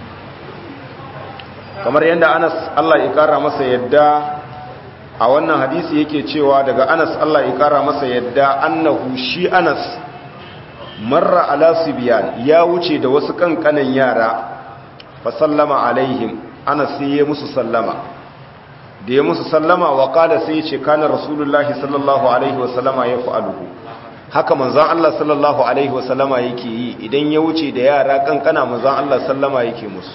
kamar yadda anas Allah ya kara masa yadda a wannan hadisi yake cewa daga anas Allah ya kara masa yadda annahu shi anas marra ala sibiyan ya wuce da wasu kankanan yara fa sallama alaihim anas sai ya musu sallama da ya musu sallama wa kada sai ya ce kana rasulullahi sallallahu alaihi wasallama ya fa'aluhu haka manzan Allah sallallahu alaihi wasallama yake yi idan ya wuce da yara kankana manzan Allah sallama yake musu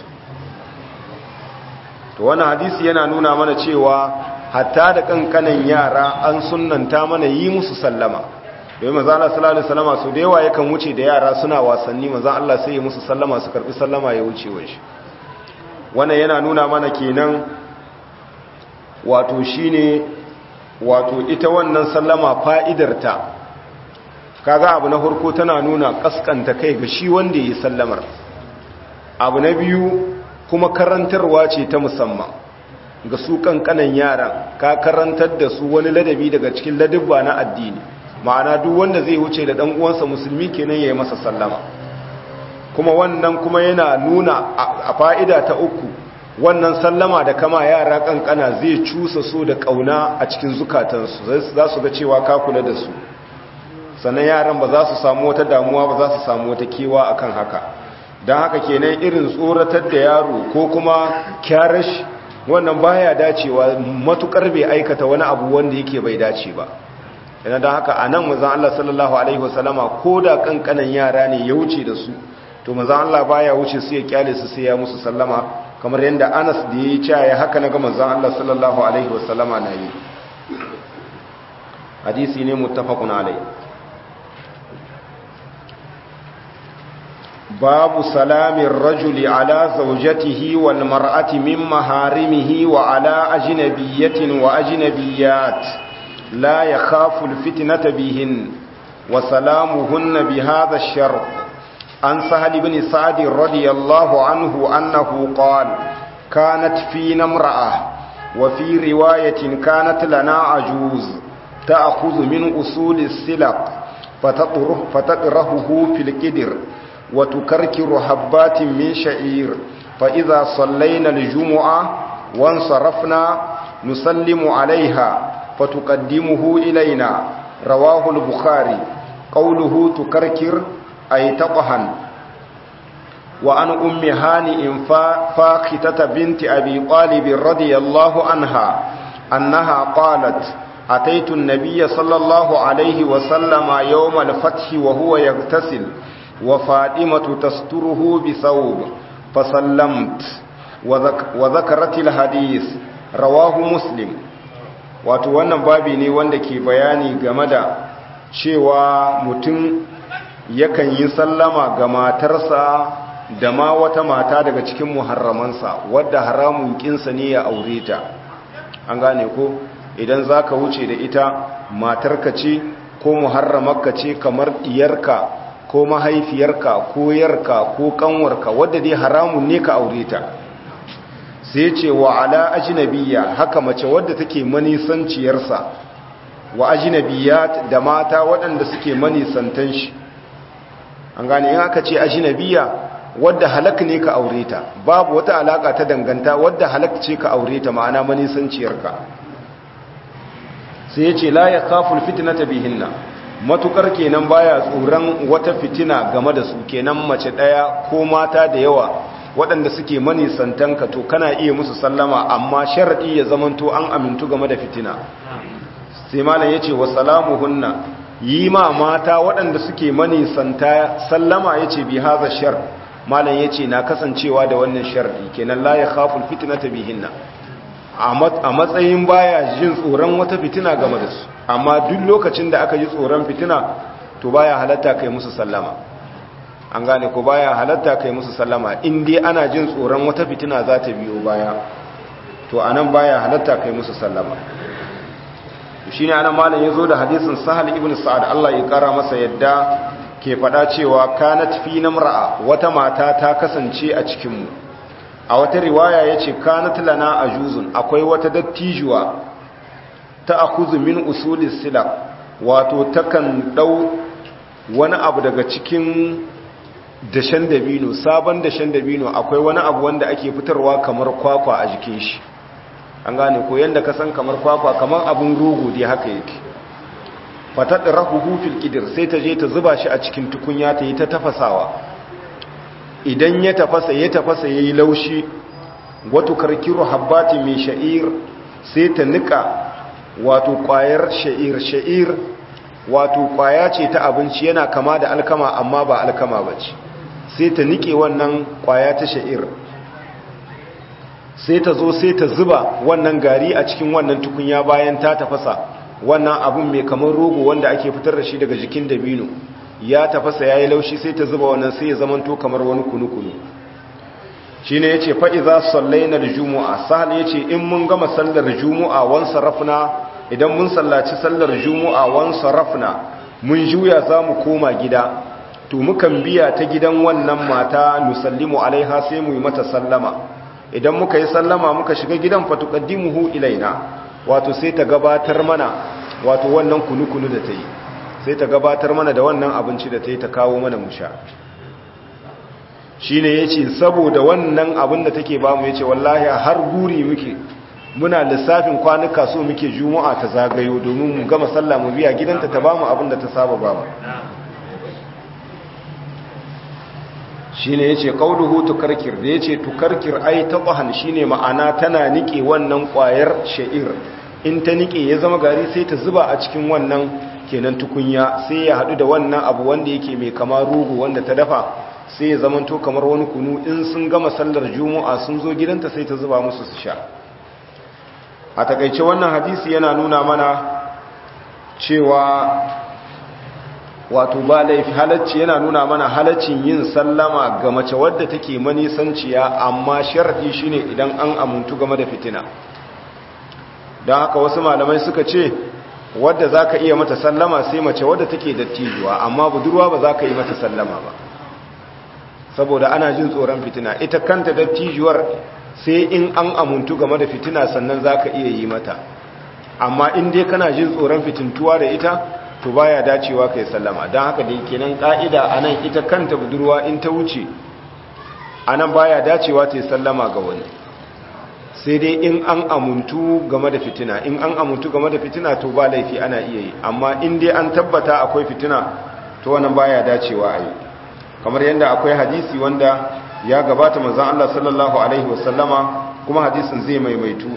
to wannan hadisi yana nuna mana cewa hatta da kankanan yara an sunnanta mana yi musu sallama domin manzan Allah sallallahu alaihi wasallama su da yawa yakan wuce da yara suna wasanni manzan Allah sai ya musu sallama su karbi sallama ya wuce wa shi wannan yana nuna mana kenan wato shine wato ita wannan sallama fa'idarta kaga abu na farko tana nuna kaskanta kai ga shi wanda yi sallamar abu na biyu kuma karantarwa ce ta musamman ga su kankanan yaran ka karantar da su wani ladabi daga cikin ladabba na addini ma'ana duk wanda zai wuce da dan uwansa musulmi kenan yayi masa sallama kuma wannan kuma yana nuna a fa'ida ta uku wannan sallama da kama yara kankana zai cusa so da kauna a cikin zukatansu za su ga cewa ka kula da su sannan yaran ba za su samu wata damuwa ba za su samu wata kewa akan haka don haka kenan irin tsoratar da yaro ko kuma kyarash wannan baya dacewa matukar bai aikata wani abu wanda yake bai dace ba yana don haka a nan mazan Allah sallallahu Alaihi wasallama ko da kankanan yara ne ya wuce da su to mazan Allah baya wuce su ya kyale su sai ya musu sallama kamar yadda anas da ya yi caya haka na ga mazan Allah sallallahu Alaihi wasallama na yi hadisi ne muttafaqun alai babu salamin rajuli ala zaujatihi wal mar'ati min maharimihi wa ala ajnabiyatin wa ajnabiyat la yakhafu al fitnata bihin wa salamuhunna bi hadha ash-shart an sahal ibn sa'd radiyallahu anhu annahu qala kanat fina imra'ah wa fi riwayatin kanat lana ajuz ta'khudhu min usul as-silaq fataqruhu fataqrahu fil qidr وتكركر حبات من شعير فإذا صلينا الجمعة وانصرفنا نسلم عليها فتقدمه إلينا رواه البخاري قوله تكركر أي تطهن وعن أم هانئ فاختة بنت أبي طالب رضي الله عنها أنها قالت أتيت النبي صلى الله عليه وسلم يوم الفتح وهو يغتسل وفاطمة تستره بثوب فسلمت وذك وذكرت الحديث رواه مسلم wato wannan babi ne wanda ke bayani game da cewa mutum yakan yi sallama ga matarsa da ma wata mata daga cikin muharramansa wadda haramun kinsa ne ya aure ta an gane ko idan zaka wuce da ita matarka ce ko muharramarka ce kamar diyarka ko mahaifiyarka ko yarka ko kanwarka wadda dai haramun ne ka aure ta sai ce wa ala ajnabiyya haka mace wadda take manisanciyarsa wa ajnabiyat da mata waɗanda suke manisantan shi an gane in aka ce ajnabiyya wadda halak ne ka aure ta babu wata alaka ta danganta wadda halak ce ka aure ta ma'ana manisanciyarka sai ya ce la ya kaful fitnata bihinna matukar kenan baya tsoron wata fitina game da su kenan mace daya ko mata da yawa waɗanda suke manisantanka to kana iya musu sallama amma sharadi ya zamanto an amintu game da fitina sai malam yace wa salamuhunna yi ma mata waɗanda suke manisanta sallama yace bi hadha shar malam yace na kasancewa da wannan sharadi kenan la yakhaful fitnata bihinna a matsayin baya jin tsoron wata fitina game da su amma duk lokacin da aka ji tsoron fitina to baya halatta kai musu sallama an gane ko baya halatta kai musu sallama in dai ana jin tsoron wata fitina za ta biyo baya to anan baya halatta kai musu sallama shine anan malam yazo da hadisin sahal ibn sa'ad Allah ya kara masa yadda ke fada cewa kanat fi namra'a wata mata ta kasance a cikin mu a wata riwaya yace kanat lana ajuzun akwai wata dattijuwa ta akuzu min usulis sila wato takan dau wani abu daga cikin dashen dabino sabon dashen dabino akwai wani abu wanda ake fitarwa kamar kwakwa a jikin shi an gane ko yanda ka san kamar kwakwa kamar abun rogo dai haka yake fatat rahuhu fil kidir sai ta je ta zuba shi a cikin tukunya ta yi ta tafasawa idan ya tafasa ya tafasa yayi laushi wato karkiru habbati mai sha'ir sai ta nika wato kwayar sha'ir sha'ir wato kwaya ce ta abinci yana kama da alkama amma ba alkama bace sai ta nike wannan kwaya ta sha'ir sai ta zo sai ta zuba wannan gari a cikin wannan tukunya bayan ta tafasa wannan abun mai kamar rogo wanda ake fitar da shi daga jikin dabino ya tafasa ya yi laushi sai ta zuba wannan sai ya zamanto kamar wani kunu-kunu shi ne ya ce fa'iza sallainar juma'a sahal ya ce in mun gama sallar juma'a wan sarrafna idan mun sallaci sallar juma'a wan sarrafna mun juya za mu koma gida to mukan biya ta gidan wannan mata nusallimu alaiha sai mu yi mata sallama idan muka yi sallama muka shiga gidan fatuqaddimuhu ilaina wato sai ta gabatar mana wato wannan kunu-kunu da ta yi sai ta gabatar mana da wannan abinci da ta yi ta kawo mana musha shi ne ya ce saboda wannan abin da take bamu ya ce wallahi har guri muke muna lissafin kwanuka so muke juma'a ta zagayo domin mu gama sallah mu biya gidanta ta bamu abin da ta saba bamu shi ne ya ce ƙauluhu tukarkir da ya ce tukarkir ai taɓahan shi ne ma'ana tana niƙe wannan ƙwayar sha'ir in ta niƙe ya zama gari sai ta zuba a cikin wannan kenan tukunya sai ya haɗu da wannan abu wanda yake mai kama rugu wanda ta dafa sai ya zamanto kamar wani kunu in sun gama sallar juma'a sun zo gidanta sai ta zuba musu su sha a takaice wannan hadisi yana nuna mana cewa wato ba laifi halacci yana nuna mana halaccin yin sallama ga mace wadda take manisanciya amma sharadi shine idan an amuntu game da fitina don haka wasu malamai suka ce wadda za ka iya mata sallama sai mace wadda take dattijuwa amma budurwa ba za ka yi mata sallama ba saboda ana jin tsoron fitina ita kanta dattijuwar sai in an amuntu game da fitina sannan za ka iya yi mata amma in dai kana jin tsoron fitintuwa da ita to baya dacewa ka yi sallama don haka da kenan ka'ida a nan ita kanta budurwa in ta wuce a nan baya dacewa ta yi sallama ga wani sai dai in an amuntu game da fitina in an amuntu game da fitina to ba laifi ana iya yi amma in dai an tabbata akwai fitina to wannan baya dacewa a yi kamar yadda akwai hadisi wanda ya gabata manzon Allah sallallahu alaihi wasallama kuma hadisin zai maimaitu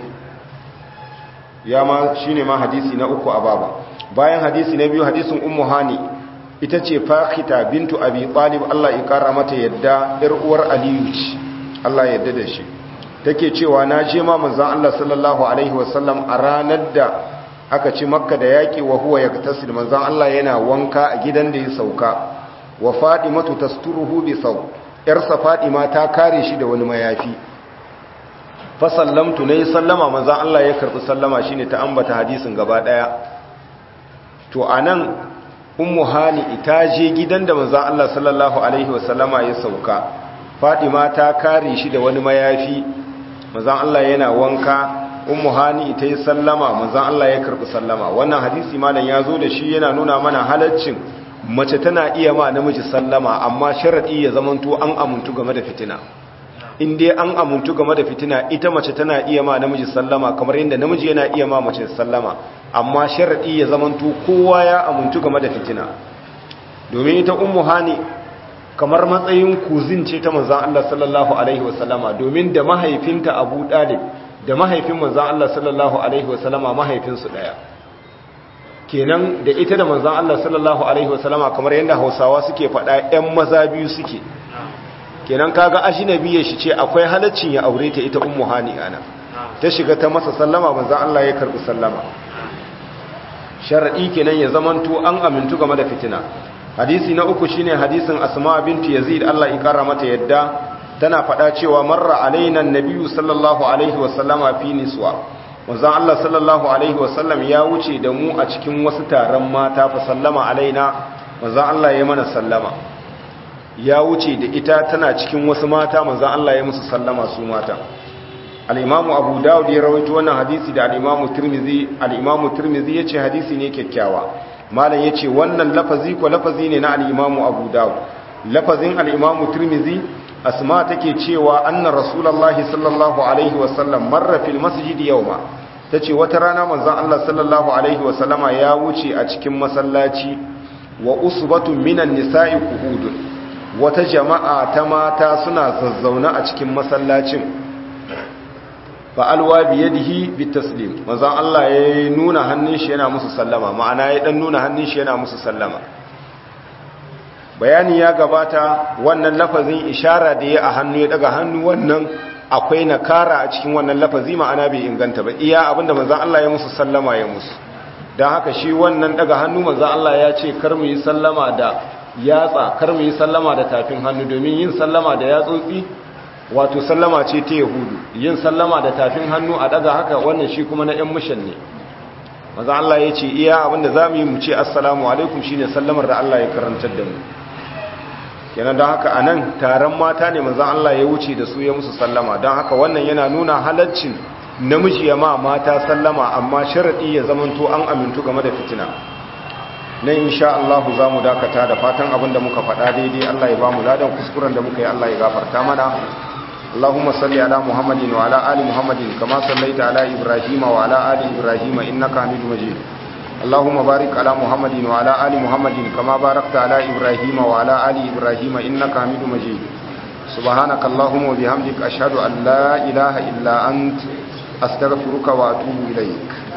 ya ma shine ma hadisi na uku a baba bayan hadisi na biyu hadisin ummu hani ita ce fakhita bintu abi talib Allah ya kara mata yadda yar uwar aliyu ce Allah ya yarda da shi take cewa na je ma manzon Allah sallallahu alaihi wasallam a ranar da aka ci makka da yaki wa huwa yaktasil manzon Allah yana wanka a gidan da ya sauka wa fadimatu tasturuhu bi saw yarsa fadima ta kare shi da wani mayafi fa sallamtu nayi sallama manzon Allah ya karbi sallama shine ta ambata hadisin gaba daya to anan ummu hani ita je gidan da manzon Allah sallallahu alaihi wasallama ya sauka fadima ta kare shi da wani mayafi manzon Allah yana wanka ummu hani ita yi sallama manzon Allah ya karbi sallama wannan hadisi malam ya zo da shi yana nuna mana halaccin mace tana iya ma namiji sallama amma sharadi ya zamanto an amuntu game da fitina in dai an amuntu game da fitina ita mace tana iya ma namiji sallama kamar yadda namiji yana iya ma mace sallama amma sharadi ya zamanto kowa ya amuntu game da fitina domin ita ummu hani kamar matsayin kuzin ce ta manzan Allah sallallahu Alaihi wasallama domin da mahaifinta abu ɗalib da mahaifin manzan Allah sallallahu Alaihi wasallama mahaifinsu ɗaya kenan da ita da manzan Allah sallallahu Alaihi wasallama kamar yadda hausawa suke faɗa ‘yan maza biyu suke kenan kaga ashinabiya shi ce akwai halaccin ya aure ta ita ummu hani ana ta shiga ta masa sallama manzan Allah ya karɓi sallama sharaɗi kenan ya zamanto an amintu game da fitina hadisi na uku shine hadisin asma binti yazid Allah ya kara mata yadda tana faɗa cewa marra alaina nabiyyu sallallahu alaihi wasallama fi niswa manzon Allah sallallahu alaihi wasallam ya wuce da mu a cikin wasu taron mata fa sallama alaina manzon Allah ya mana sallama ya wuce da ita tana cikin wasu mata manzon Allah ya musu sallama su mata al-imamu abu dawud ya rawaito wannan hadisi da al-imamu tirmidhi al-imamu tirmidhi yace hadisi ne kyakkyawa malam yace wannan lafazi ko lafazi ne na al-imamu abu dawud lafazin al-imamu tirmidhi asma take cewa anna rasulullahi sallallahu alaihi wasallam marra fil masjid yawma tace wata rana manzon Allah sallallahu alaihi wasallama ya wuce a cikin masallaci wa usbatu minan nisa'i qu'udun wata jama'a ta mata suna zazzauna a cikin masallacin fa alwa bi yadihi bitaslim manzon Allah ya nuna hannun shi yana musu sallama ma'ana ya dan nuna hannun shi yana musu sallama bayani ya gabata wannan lafazin ishara da ya a hannu ya daga hannu wannan akwai nakara a cikin wannan lafazi ma'ana bai inganta ba iya abinda manzon Allah ya musu sallama ya musu dan haka shi wannan daga hannu manzon Allah ya ce kar mu yi sallama da yatsa kar mu yi sallama da tafin hannu domin yin sallama da yatsotsi wato sallama ce ta yahudu yin sallama da tafin hannu a daga haka wannan shi kuma na yan mushan ne manzon Allah ya ce iya abinda zamu yi mu ce assalamu alaikum shine sallamar da Allah ya karantar da mu kenan don haka a nan taron mata ne manzan Allah ya wuce da su ya musu sallama don haka wannan yana nuna halaccin namiji ya ma mata sallama amma sharaɗi ya zamanto an amintu game da fitina na insha Allah za mu dakata da fatan abin da muka faɗa daidai Allah ya ba mu ladan kuskuren da muka yi Allah ya gafarta mana اللهم صل على محمد وعلى آل محمد كما صليت على إبراهيم وعلى آل إبراهيم إنك حميد مجيد اللهم بارك على محمد وعلى آل محمد كما باركت على إبراهيم وعلى آل إبراهيم إنك حميد مجيد سبحانك اللهم وبحمدك أشهد أن لا إله إلا أنت أستغفرك وأتوب إليك